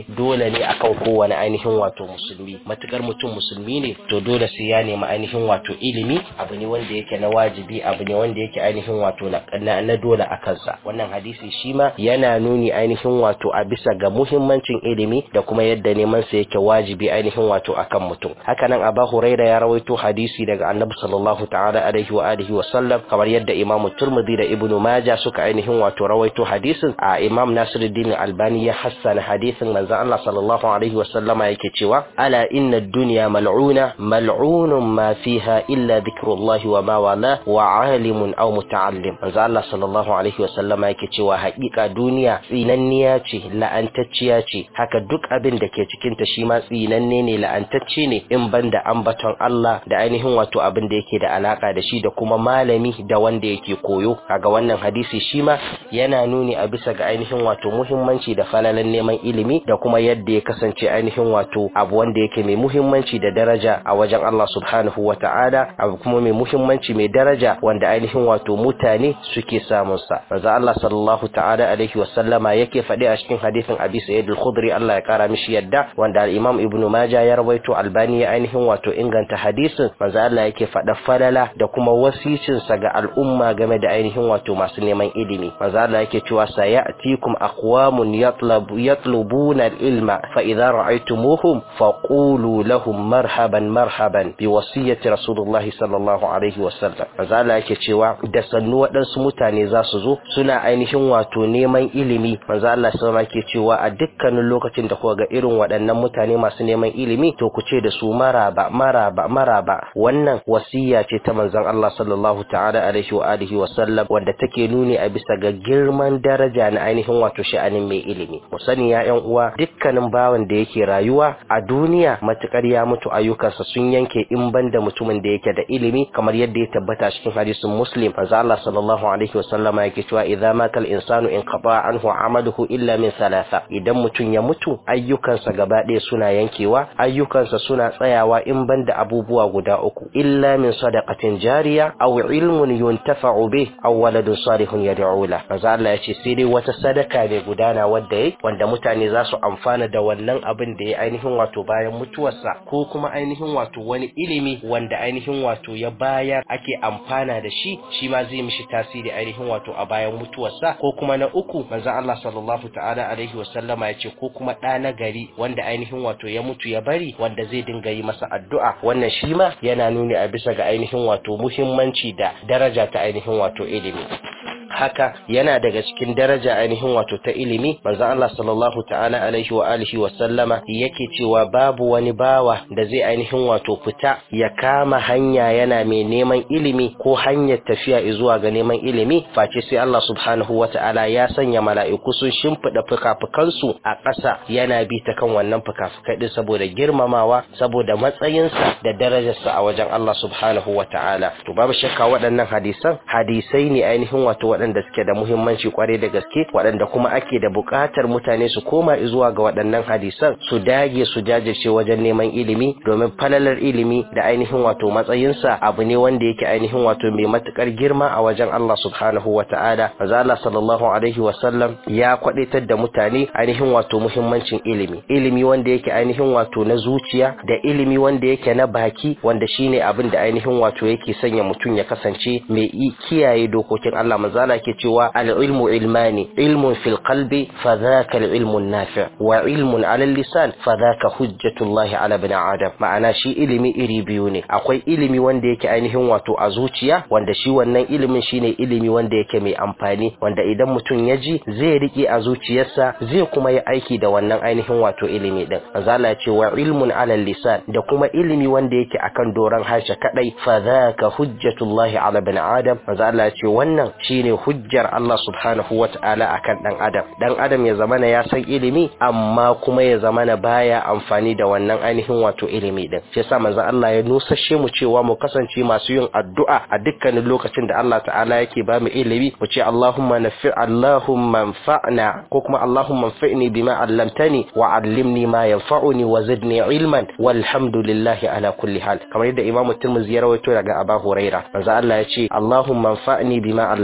dole ne akan kowane ainihin wato musulmi matukar mutum musulmi ne to dole sai ya nemi ainihin wato ilimi abu ne wanda yake na wajibi abu ne wanda yake ainihin wato na, na dole a kansa wannan hadisi shi ma yana nuni ainihin wato a bisa ga muhimmancin ilimi da kuma yadda neman sa yake wajibi ainihin wato akan mutum hakanan Aba Huraira ya rawaito hadisi daga Annabi sallallahu ta'ala alaihi wa alihi wa sallam kamar yadda Imam Turmudi da Ibn Majah suka ainihin wato rawaito hadisin a Imam Nasiruddin Albani ya hassana hadisin manzo Allah sallallahu alaihi wa sallama yake cewa ala inna ad-dunya mal'una mal'unun ma fiha illa dhikrullahi wa ma wala wa alimun aw muta'allim manzo Allah sallallahu alaihi wa sallama yake cewa haƙiƙa duniya tsinanniya ce la'antacciya ce haka duk abin da ke cikin ta shi ma tsinanne ne la'antacce ne in banda ambaton Allah da ainihin wato abin da yake da alaka da shi da kuma malami da wanda yake koyo kaga wannan hadisi shi ma yana nuni a bisa ga ainihin wato muhimmanci da falalan neman ilimi da kuma yadda ya kasance ainihin wato abu wanda yake mai muhimmanci da daraja a wajen Allah subhanahu wa ta'ala abu kuma mai muhimmanci mai daraja wanda ainihin wato mutane suke samun sa manzo Allah sallallahu ta'ala alaihi wa sallama yake faɗi a cikin hadisin Abi Sa'id al-Khudri Allah ya kara mishi yadda wanda al-Imam Ibn Majah ya rawaito Albani ya ainihin wato inganta hadisin manzo Allah yake faɗa falala da kuma wasicin sa ga al'umma game da ainihin wato masu neman ilimi manzo Allah yake cewa sayatikum aqwamun yatlabu yatlubuna al-ilma fa idza ra'aytumuhum faqulu lahum marhaban marhaban bi wasiyati Rasulullah sallallahu alaihi wa sallam manzo Allah yake cewa da sannu waɗansu mutane za su zo suna ainihin wato neman ilimi manzo Allah sallallahu ke cewa a dukkanin lokacin da kuka ga irin waɗannan mutane masu neman ilimi to ku ce da su maraba maraba maraba wannan wasiya ce ta manzon Allah sallallahu ta'ala alaihi wa alihi wa sallam wanda take nuni a bisa ga girman daraja na ainihin wato sha'anin mai ilimi mu sani ya ƴan uwa dukkanin bawan da yake rayuwa a duniya matukar ya mutu ayyukansa sun yanke in banda mutumin da yake da ilimi kamar yadda ya tabbata cikin hadisin muslim manzo Allah sallallahu alaihi wa sallama yake cewa idza mata al-insanu in qata anhu amaluhu illa min thalatha idan mutum ya mutu ayyukansa gaba ɗaya suna yankewa ayyukansa suna tsayawa in banda abubuwa guda uku illa min sadaqatin jariya aw ilmun yuntafa'u bih aw waladun salihun yad'u la manzo Allah yace sai dai wata sadaka ne gudana wanda yayi wanda mutane za su amfana da wannan abin da ya ainihin wato bayan mutuwarsa ko kuma ainihin wato wani ilimi wanda ainihin wato ya bayar ake amfana da shi shi ma zai mishi tasiri ainihin wato a bayan mutuwarsa ko kuma na uku manzo Allah sallallahu ta'ala alaihi wa sallama yace ko kuma ɗa na gari wanda ainihin wato ya mutu ya bari wanda zai dinga yi masa addu'a wannan shi ma yana nuni a bisa ga ainihin wato muhimmanci da daraja ta ainihin wato ilimi haka yana daga cikin daraja ainihin wato ta ilimi manzo Allah sallallahu ta'ala alaihi wa alihi wa sallama yake cewa babu wani bawa da zai ainihin wato fita ya kama hanya yana mai neman ilimi ko hanyar tafiya zuwa ga neman ilimi face sai Allah subhanahu wa ta'ala ya sanya mala'iku sun shimfida fukafukansu a ƙasa yana bi ta kan wannan fukafukai din saboda girmamawa saboda matsayinsa da darajarsa a wajen Allah subhanahu wa ta'ala to babu shakka waɗannan hadisan hadisai ne ainihin wato waɗanda suke da muhimmanci kwarai da gaske waɗanda kuma ake da buƙatar mutane su koma zuwa ga waɗannan hadisan su dage su jajirce wajen neman ilimi domin falalar ilimi da ainihin wato matsayinsa abu ne wanda yake ainihin wato mai matukar girma a wajen Allah subhanahu wa ta'ala maza Allah sallallahu alaihi wa sallam ya kwadaitar da mutane ainihin wato muhimmancin ilimi ilimi wanda yake ainihin wato na zuciya da ilimi wanda yake na baki wanda shine abin da ainihin wato yake sanya mutum ya kasance mai kiyaye dokokin Allah manzala ke cewa al-ilmu ilmani ilmun fil qalbi fa dhaka al-ilmu an-nafi' wa ilmun 'ala al-lisan fa dhaka hujjatullahi 'ala ibn adam ma'ana shi ilimi iri biyu ne akwai ilimi wanda yake ainihin wato a zuciya wanda shi wannan ilimin shine ilimi wanda yake mai amfani wanda idan mutum ya ji zai rike a zuciyarsa zai kuma yi aiki da wannan ainihin wato ilimi din manzala ya ce wa ilmun 'ala al-lisan da kuma ilimi wanda yake akan doran harshe kadai fa dhaka hujjatullahi 'ala ibn adam manzala ya ce wannan shine hujjar Allah subhanahu wa ta'ala akan dan adam dan adam ya zamana ya san ilimi amma kuma ya zamana baya amfani da wannan ainihin wato ilimi din shi yasa manzon Allah ya nusashe mu cewa mu kasance masu yin addu'a a dukkanin lokacin da Allah ta'ala yake ba mu ilimi mu ce Allahumma nafi Allahumma anfa'na ko kuma Allahumma anfa'ni bima 'allamtani wa 'allimni ma yanfa'uni wa zidni ilman walhamdulillahi ala kulli hal kamar yadda Imam Tirmidhi ya rawaito daga Abu Huraira manzon Allah ya ce Allahumma anfa'ni bima 'allamtani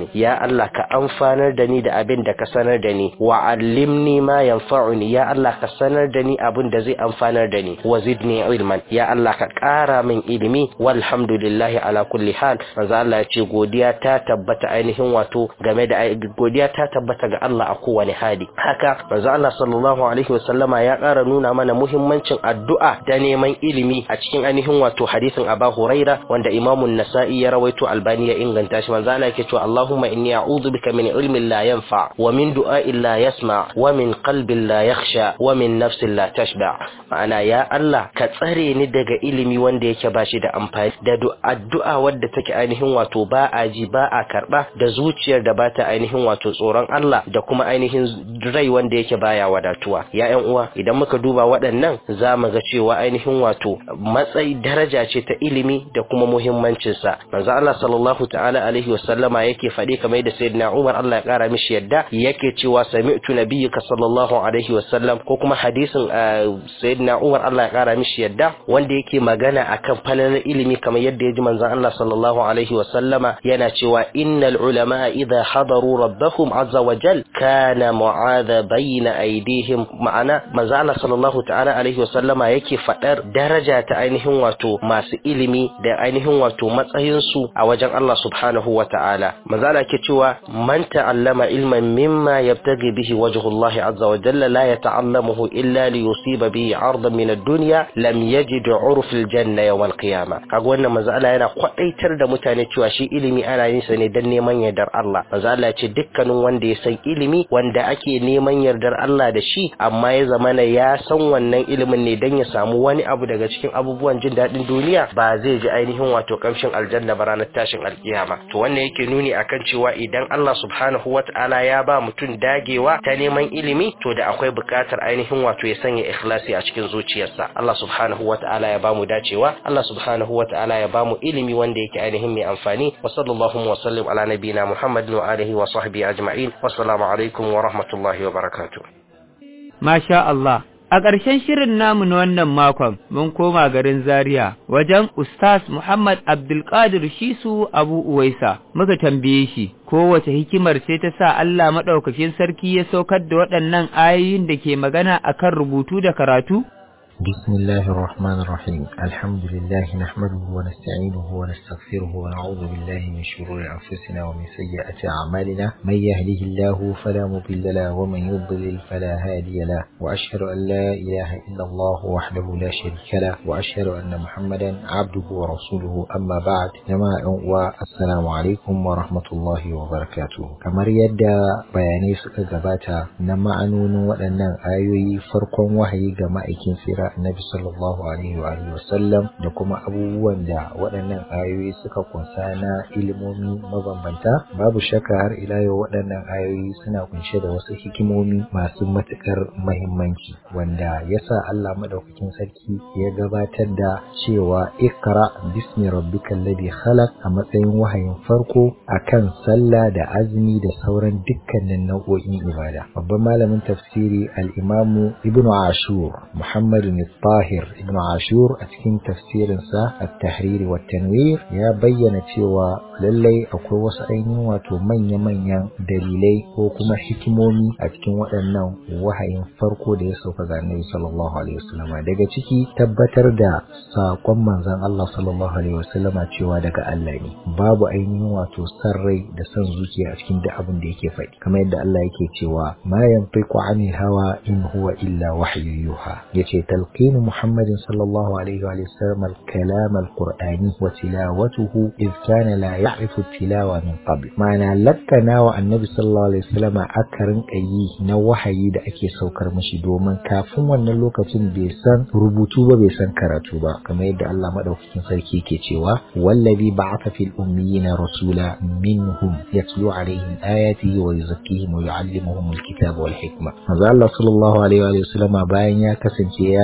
ya Allah ka amfanar da ni da abin da ka sanar da ni wa allimni ma yanfa'uni ya Allah ka sanar da ni abin da zai amfanar da ni wa zidni ilman ya Allah ka ƙara min ilimi walhamdulillahi ala kulli hal manzo Allah ya ce godiya ta tabbata ainihin wato game da godiya ta tabbata ga Allah a kowane hali haka manzo Allah sallallahu alaihi wasallama ya ƙara nuna mana muhimmancin addu'a da neman ilimi a cikin ainihin wato hadisin Aba Huraira wanda Imam nasai ya rawaito Albani ya inganta shi manzo Allah yake cewa Allahumma inni a'udhu bika min ilmin la yanfa wa min du'a'in la yasma wa min qalbin la yakhsha wa min nafsin la tashba ma'ana ya Allah ka tsare ni daga ilimi wanda yake bashi da amfani da addu'a wadda take ainihin wato ba a ji ba a karba da zuciyar da bata ainihin wato tsoron Allah da kuma ainihin rai wanda yake baya wadatuwa ya ƴan uwa idan muka duba waɗannan za mu ga cewa ainihin wato matsayi daraja ce ta ilimi da kuma muhimmancin sa manzo Allah sallallahu ta'ala alaihi wasallama yake faɗi kamar da sayyidina Umar Allah ya kara mishi yadda yake cewa sami'tu nabiyyaka sallallahu alaihi wasallam ko kuma hadisin sayyidina Umar Allah ya kara mishi yadda wanda yake magana akan falalar ilimi kamar yadda ya ji manzon Allah sallallahu alaihi wasallama yana cewa innal ulama idha hadaru rabbahum azza wa jal kana mu'adha bayna aydihim ma'ana manzon Allah sallallahu ta'ala alaihi wasallama yake fadar daraja ta ainihin wato masu ilimi da ainihin wato matsayin su a wajen Allah subhanahu wa ta'ala manzon Allah ke cewa man ta'allama ilman mimma yabtaghi bihi wajhu Allah azza wa jalla la yata'allamuhu illa li yusiba bihi 'ardan min ad-dunya lam yajid 'urf al-janna yawm al-qiyamah kaga wannan manzo Allah yana kwadaitar da mutane cewa shi ilimi ana yin sa ne dan neman yardar Allah manzo Allah ya ce dukkanin wanda ya san ilimi wanda ake neman yardar Allah da shi amma ya zamana ya san wannan ilimin ne dan ya samu wani abu daga cikin abubuwan jin daɗin duniya ba zai ji ainihin wato kamshin aljanna ba ranar tashin alkiyama to wannan yake nuni akan cewa idan Allah subhanahu wata'ala ya ba mutum dagewa ta neman ilimi to da akwai buƙatar ainihin wato ya sanya ikhlasi a cikin zuciyarsa Allah subhanahu wata'ala ya ba mu dacewa Allah subhanahu wata'ala ya ba mu ilimi wanda yake ainihin mai amfani wa sallallahu wa sallim ala nabiyina Muhammadin wa alihi wa sahbihi ajma'in wassalamu alaikum wa rahmatullahi wa barakatuh Masha Allah A ƙarshen shirin namu na wannan makon mun koma garin Zaria wajen Ustaz Muhammad Abdulkadir Shisu Abu Uwaisa muka tambaye shi kowace hikimar ce ta sa Allah maɗaukakin sarki ya saukar da waɗannan ayoyin da ke magana akan rubutu da karatu? بسم الله الرحمن الرحيم الحمد لله نحمده ونستعينه ونستغفره ونعوذ بالله من شرور أنفسنا ومن سيئات أعمالنا من يهده الله فلا مضل له ومن يضلل فلا هادي له وأشهد أن لا إله إلا الله وحده لا شريك له وأشهد أن محمدا عبده ورسوله أما بعد جماعة والسلام عليكم ورحمة الله وبركاته كما يدى بياني سكا نما أنون وأن آيوي فرق وحي جماعة سيرا annabi sallallahu alaihi wa alihi wasallam da kuma abubuwan da waɗannan ayoyi suka kunsa na ilimomi mabambanta babu shakka har ila yau waɗannan ayoyi suna kunshe da wasu hikimomi masu matuƙar mahimmanci wanda yasa Allah madaukakin sarki ya gabatar da cewa ikra bismi rabbikal ladhi khalaq a matsayin wahayin farko akan sallah da azumi da sauran dukkanin nau'o'in ibada babban malamin tafsiri al-imamu ibnu ashur muhammad الطاهر ابن عاشور أتكين تفسير سا التحرير والتنوير يا بيّن cewa lallai akwai wasu ainihin wato manya-manyan dalilai ko kuma hikimomi a cikin waɗannan wahayin farko da ya sauka ga Annabi sallallahu alaihi wasallama daga ciki tabbatar da saƙon manzon Allah sallallahu alaihi wasallama cewa daga Allah ne babu ainihin wato san rai da san zuciya a cikin duk abin da yake faɗi kamar yadda Allah yake cewa ma yanfiqu anil hawa in huwa illa wahyu yuha yace تلقين محمد صلى الله عليه وآله وسلم الكلام القرآني وتلاوته إذ كان لا يعرف التلاوة من قبل معنى لكنا والنبي صلى الله عليه وسلم أكرن أي نوحي da ake saukar mashi domin kafin wannan lokacin bai san rubutu ba bai san karatu ba kamar yadda Allah madaukakin sarki ke cewa wallazi ba'atha fil ummiyina rasula minhum yatlu alaihim ayatihi wa yuzakkihim wa yu'allimuhum alkitaba wal hikma manzo Allah sallallahu alaihi wa sallama bayan ya kasance ya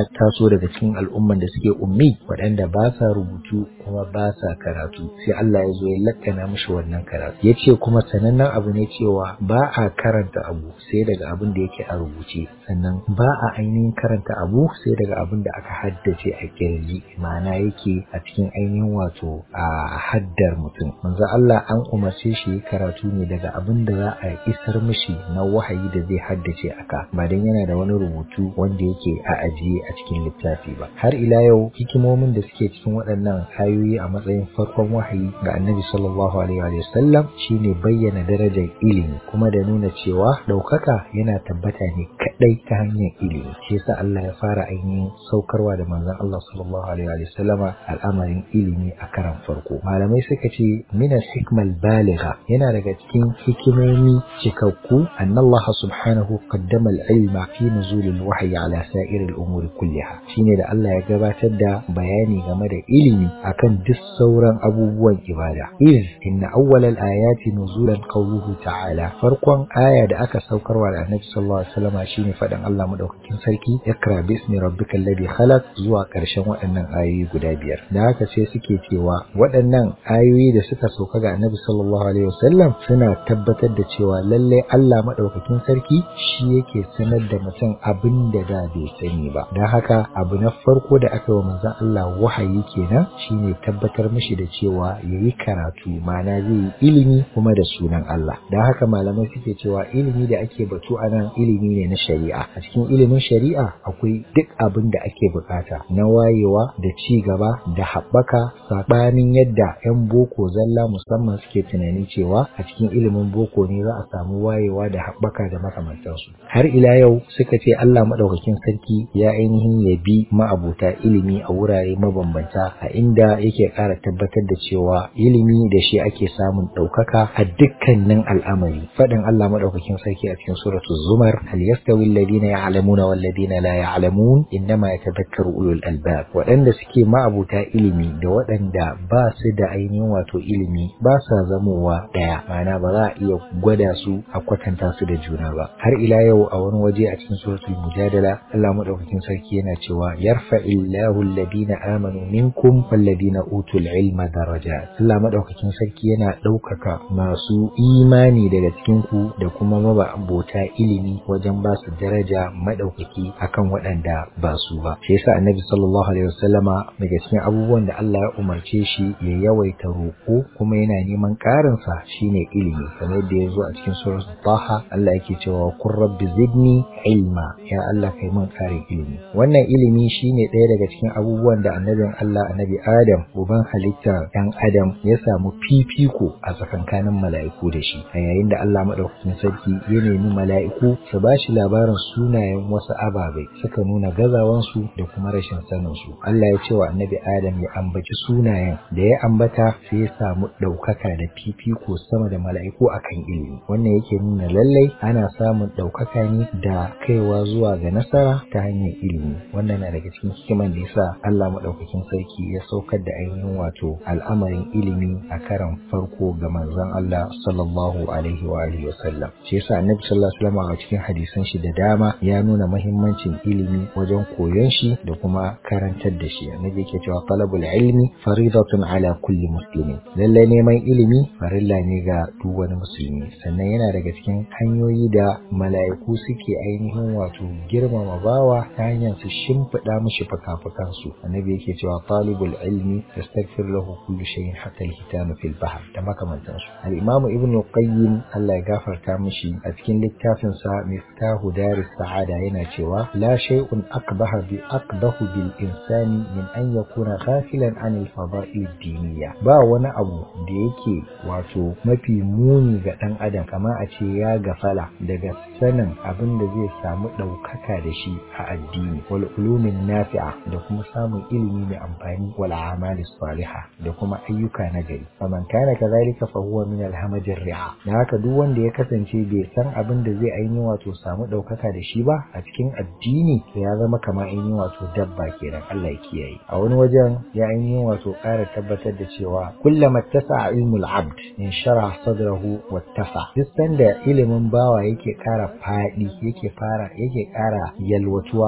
taso daga cikin al'umman da suke ummi waɗanda ba sa rubutu kuma ba sa karatu sai Allah ya zo ya lakkana mishi wannan karatu ya ce kuma sanannen abu ne cewa ba a karanta abu sai daga abin da yake a rubuce sannan ba a ainihin karanta abu sai daga abin da aka haddace a kirji ma'ana yake a cikin ainihin wato a haddar mutum manzo Allah an umarce shi karatu ne daga abin da za a isar mishi na wahayi da zai haddace aka ba dan yana da wani rubutu wanda yake a ajiye a cikin littafi ba har ila yau hikimomin da suke cikin waɗannan ayoyi a matsayin farkon wahayi ga annabi sallallahu alaihi wa sallam shine bayyana darajar ilimi kuma da nuna cewa ɗaukaka yana tabbata ne kaɗai ta hanyar ilimi shi yasa Allah ya fara ainihin saukarwa da manzon Allah sallallahu alaihi wa sallama al'amarin ilimi a karan farko malamai suka ce minas hikmal baligha yana daga cikin hikimomi cikakku anna Allah subhanahu qaddama al-ilma fi nuzul al-wahyi ala sa'ir al-umur kulliha shine da Allah ya gabatar da bayani game da ilimi akan duk sauran abubuwan ibada iz inna awwal al-ayati nuzulan qawluhu ta'ala farkon aya da aka saukarwa da Annabi sallallahu alaihi wasallam shine fadan Allah madaukakin sarki ikra bismi rabbikal ladhi khalaq zuwa karshen waɗannan ayoyi guda biyar da haka sai suke cewa waɗannan ayoyi da suka sauka ga Annabi sallallahu alaihi wasallam suna tabbatar da cewa lalle Allah madaukakin sarki shi yake sanar da mutum abin da da bai sani ba don haka abu na farko da aka yi wa manzon Allah wahayi kenan shine tabbatar mishi da cewa yayi karatu ma'ana zai yi ilimi kuma da sunan Allah don haka malamai suke cewa ilimi da ake batu a nan ilimi ne na shari'a a cikin ilimin shari'a akwai duk abin da ake bukata na wayewa da ci gaba da haɓaka saɓanin yadda 'yan boko zalla musamman suke tunanin cewa a cikin ilimin boko ne za a samu wayewa da haɓaka da makamantansu har ila yau suka ce Allah maɗaukakin sarki ya ainihin ya bi ma'abuta ilimi a wurare mabambanta a inda yake ƙara tabbatar da cewa ilimi da shi ake samun ɗaukaka a dukkanin al'amari faɗin Allah maɗaukakin sarki a cikin suratu zumar hal yastawi alladhina ya'lamuna wal ladina la ya'lamun innama yatadhakkaru ulul albab waɗanda suke ma'abuta ilimi da waɗanda ba su da ainihin wato ilimi ba sa zamowa ɗaya ma'ana ba za a iya gwada su a kwatanta su da juna ba har ila yau a wani waje a cikin suratul mujadala Allah madaukakin sarki yana cewa yarfa illahu alladhina amanu minkum walladhina utul ilma darajat Allah madaukakin sarki yana ɗaukaka masu imani daga cikin ku da kuma mababota ilimi wajen ba su daraja madaukaki akan waɗanda ba su ba shi yasa annabi sallallahu alaihi wasallama daga cikin abubuwan da Allah ya umarce shi ya yawaita roƙo kuma yana neman ƙarin sa shine ilimi kamar yadda ya zo a cikin suratul taha Allah yake cewa kun rabbi zidni ilma ya Allah kai min ƙarin ilimi wannan ilimi shine ɗaya daga cikin abubuwan da annabin Allah annabi Adam uban halitta ɗan Adam ya samu fifiko a tsakankanin mala'iku da shi a yayin da Allah madaukakin sarki ya nemi mala'iku su ba shi labarin sunayen wasu ababai suka nuna gazawansu da kuma rashin sanin su Allah ya ce wa annabi Adam ya ambaci sunayen da ya ambata sai ya samu ɗaukaka da fifiko sama da mala'iku akan ilimi wannan yake nuna lallai ana samun ɗaukaka ne da kaiwa zuwa ga nasara ta hanyar ilimi wannan na daga cikin hikiman da yasa Allah madaukakin sarki ya saukar da ainihin wato al'amarin ilimi a karan farko ga manzon Allah sallallahu alaihi wa alihi wasallam shi yasa annabi sallallahu alaihi wasallam a cikin hadisan shi da dama ya nuna muhimmancin ilimi wajen koyon shi da kuma karantar da shi annabi yake cewa talabul ilmi faridatun ala kulli muslimin lallai neman ilimi farilla ne ga duk wani musulmi sannan yana daga cikin hanyoyi da mala'iku suke ainihin wato girmama bawa ta hanyar su shimfiɗa mishi fuka-fukansu annabi yake cewa talibul ilmi yastaghfir lahu kullu shay'in hatta al-hitama fil bahr da makamantansu al-imam ibn qayyim Allah ya gafarta mishi a cikin littafin sa miftahu daris sa'ada yana cewa la shay'un akbaha bi akbahu bil insani min an yakuna ghafilan an al-fada'il ad-diniyya ba wani abu da yake wato mafi muni ga dan adam kamar a ce ya gafala daga sanin abin da zai samu ɗaukaka da shi a addini wal ulumin nafi'a da kuma samun ilimi mai amfani wal amali salihah da kuma ayyuka na gari faman kana kadhalika fa huwa min al hamajir ri'a da haka duk wanda ya kasance bai san abin da zai ainihin wato samu ɗaukaka da shi ba a cikin addini to ya zama kamar ainihin wato dabba kenan Allah ya kiyaye a wani wajen ya ainihin wato ƙara tabbatar da cewa kullama tasa ilmul abd in shara sadrahu wattasa duk sanda ilimin bawa yake ƙara faɗi yake fara yake ƙara yalwatuwa to Allah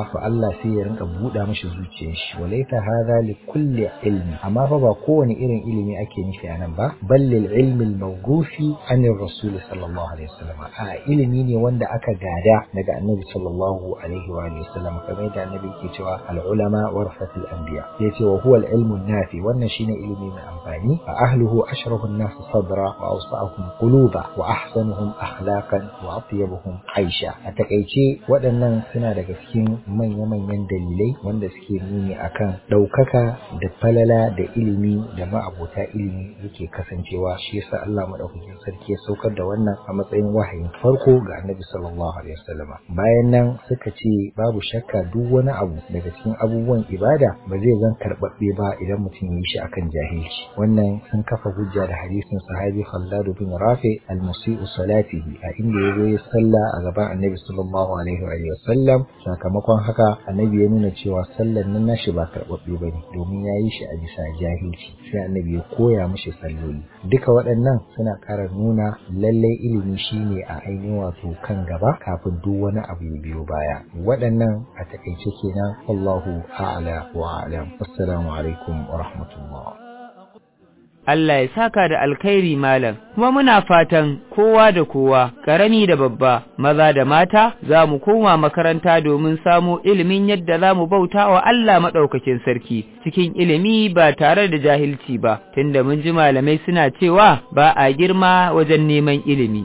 Allah sai ya rinka buɗa mashi zuciyar shi walaita hadha li kulli ilmi amma fa ba kowane irin ilimi ake nufi a nan ba bal lil ilmi al mawrufi an rasul sallallahu alaihi wasallam a ilimi ne wanda aka gada daga annabi sallallahu alaihi wa alihi wasallam kamar yadda annabi yake cewa al ulama warasatul anbiya yace wa huwa al ilmu nafi wannan shine ilimi mai amfani fa ahluhu ashrafu an-nas sadra wa awsa'uhum quluba wa ahsanuhum akhlaqan wa atyabuhum aisha a takaice waɗannan suna daga cikin manya-manyan dalilai wanda suke nuni akan ɗaukaka da falala da ilimi da ma'abota ilimi yake kasancewa shi yasa Allah madaukakin sarki ya saukar da wannan a matsayin wahayin farko ga Annabi sallallahu alaihi wasallama bayan nan suka ce babu shakka duk wani abu daga cikin abubuwan ibada ba zai zan karɓaɓɓe ba idan mutum ya yi shi akan jahilci wannan sun kafa hujja da hadisin sahabi Khallad bin Rafi al-musi'u salatihi a inda ya zo ya sallah a gaban Annabi sallallahu alaihi wa sallam sakamakon haka Annabi ya nuna cewa sallar nan nashi ba karɓaɓɓe ba ne domin ya yi shi a bisa jahilci sai Annabi ya koya mishi salloli duka waɗannan suna ƙara nuna lallai ilimi shine a ainihin wato kan gaba kafin duk wani abu ya biyo baya waɗannan a takaice kenan Allahu a'la wa a'lam assalamu alaikum wa rahmatullah Allah ya saka da alkhairi malam kuma muna fatan kowa da kowa karami da babba maza da mata za mu koma makaranta domin samo ilimin yadda za mu bauta wa Allah maɗaukakin sarki cikin ilimi ba tare da jahilci ba tunda mun ji malamai suna cewa ba a girma wajen neman ilimi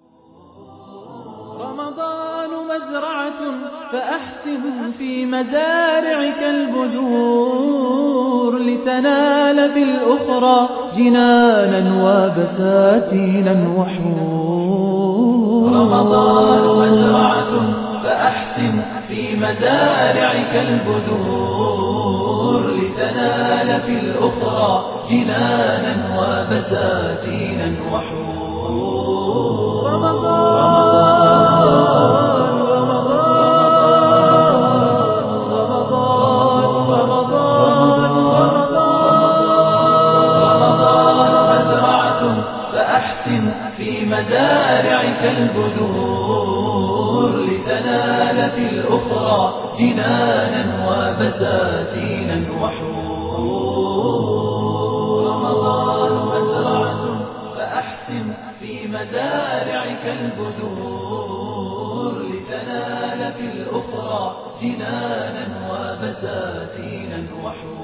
فأحسن في مزارعك البذور لتنال في الأخرى جنانا وبساتينا وحور رمضان مزرعة فأحسن في مزارعك البذور لتنال في الأخرى جنانا وبساتينا وحور رمضان في مزارعك البذور لتنال في الأخرى جنانا وبساتينا وحور رمضان مزرعة فأحسن في مزارعك البذور لتنال في الأخرى جنانا وبساتينا وحور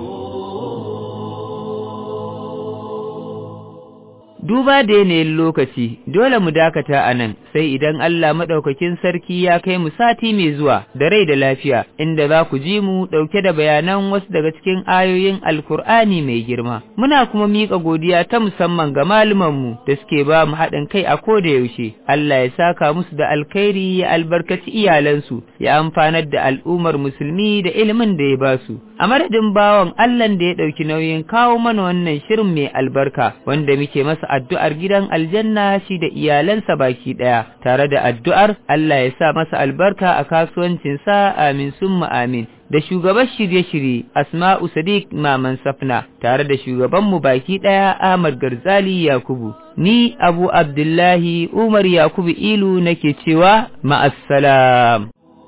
duba da yanayin lokaci dole mu dakata a nan sai idan Allah maɗaukakin sarki ya kai mu sati mai zuwa da rai da lafiya inda za ku ji mu ɗauke da bayanan wasu daga cikin ayoyin alkur'ani mai girma muna kuma miƙa godiya ta musamman ga malumanmu da suke ba mu haɗin kai a koda yaushe Allah ya saka musu da alkhairi ya albarkaci iyalansu ya amfanar da al'ummar musulmi da ilimin da ya ba su a madadin bawan Allah da ya ɗauki nauyin kawo mana wannan shirin mai albarka wanda muke masa addu'ar gidan aljanna shi da iyalansa baki ɗaya, tare da addu'ar Allah ya sa masa albarka a kasuwancinsa amin summa amin. Da shugaban shirye-shirye Asma'u Sadiq Maman Safna tare da shugabanmu baki ɗaya Ahmad Garzali Yakubu. Ni Abu Abdullahi Umar Yakubu Ilu nake cewa ma'assalam.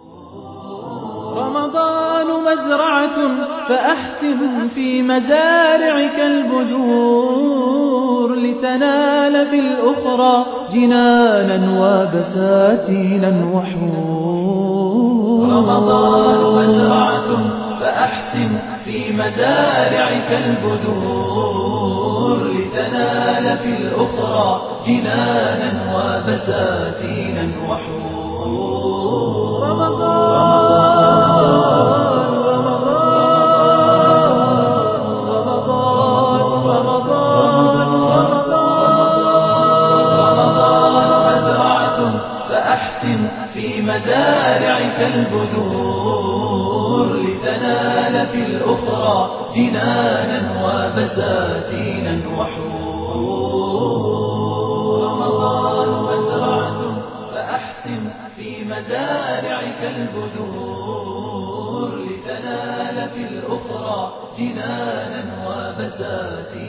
رمضان مزرعة فأحسن في مزارعك البذور لتنال في الأخرى جنانا وبساتينا وحور رمضان مزرعة فأحسن في مزارعك البذور لتنال في الأخرى جنانا وبساتينا وحور رمضان في مزارعك البذور لتنال في الأخرى جنانا وبساتينا وحور رمضان مزرعة فأحسن في مزارعك البذور لتنال في الأخرى جنانا وبساتينا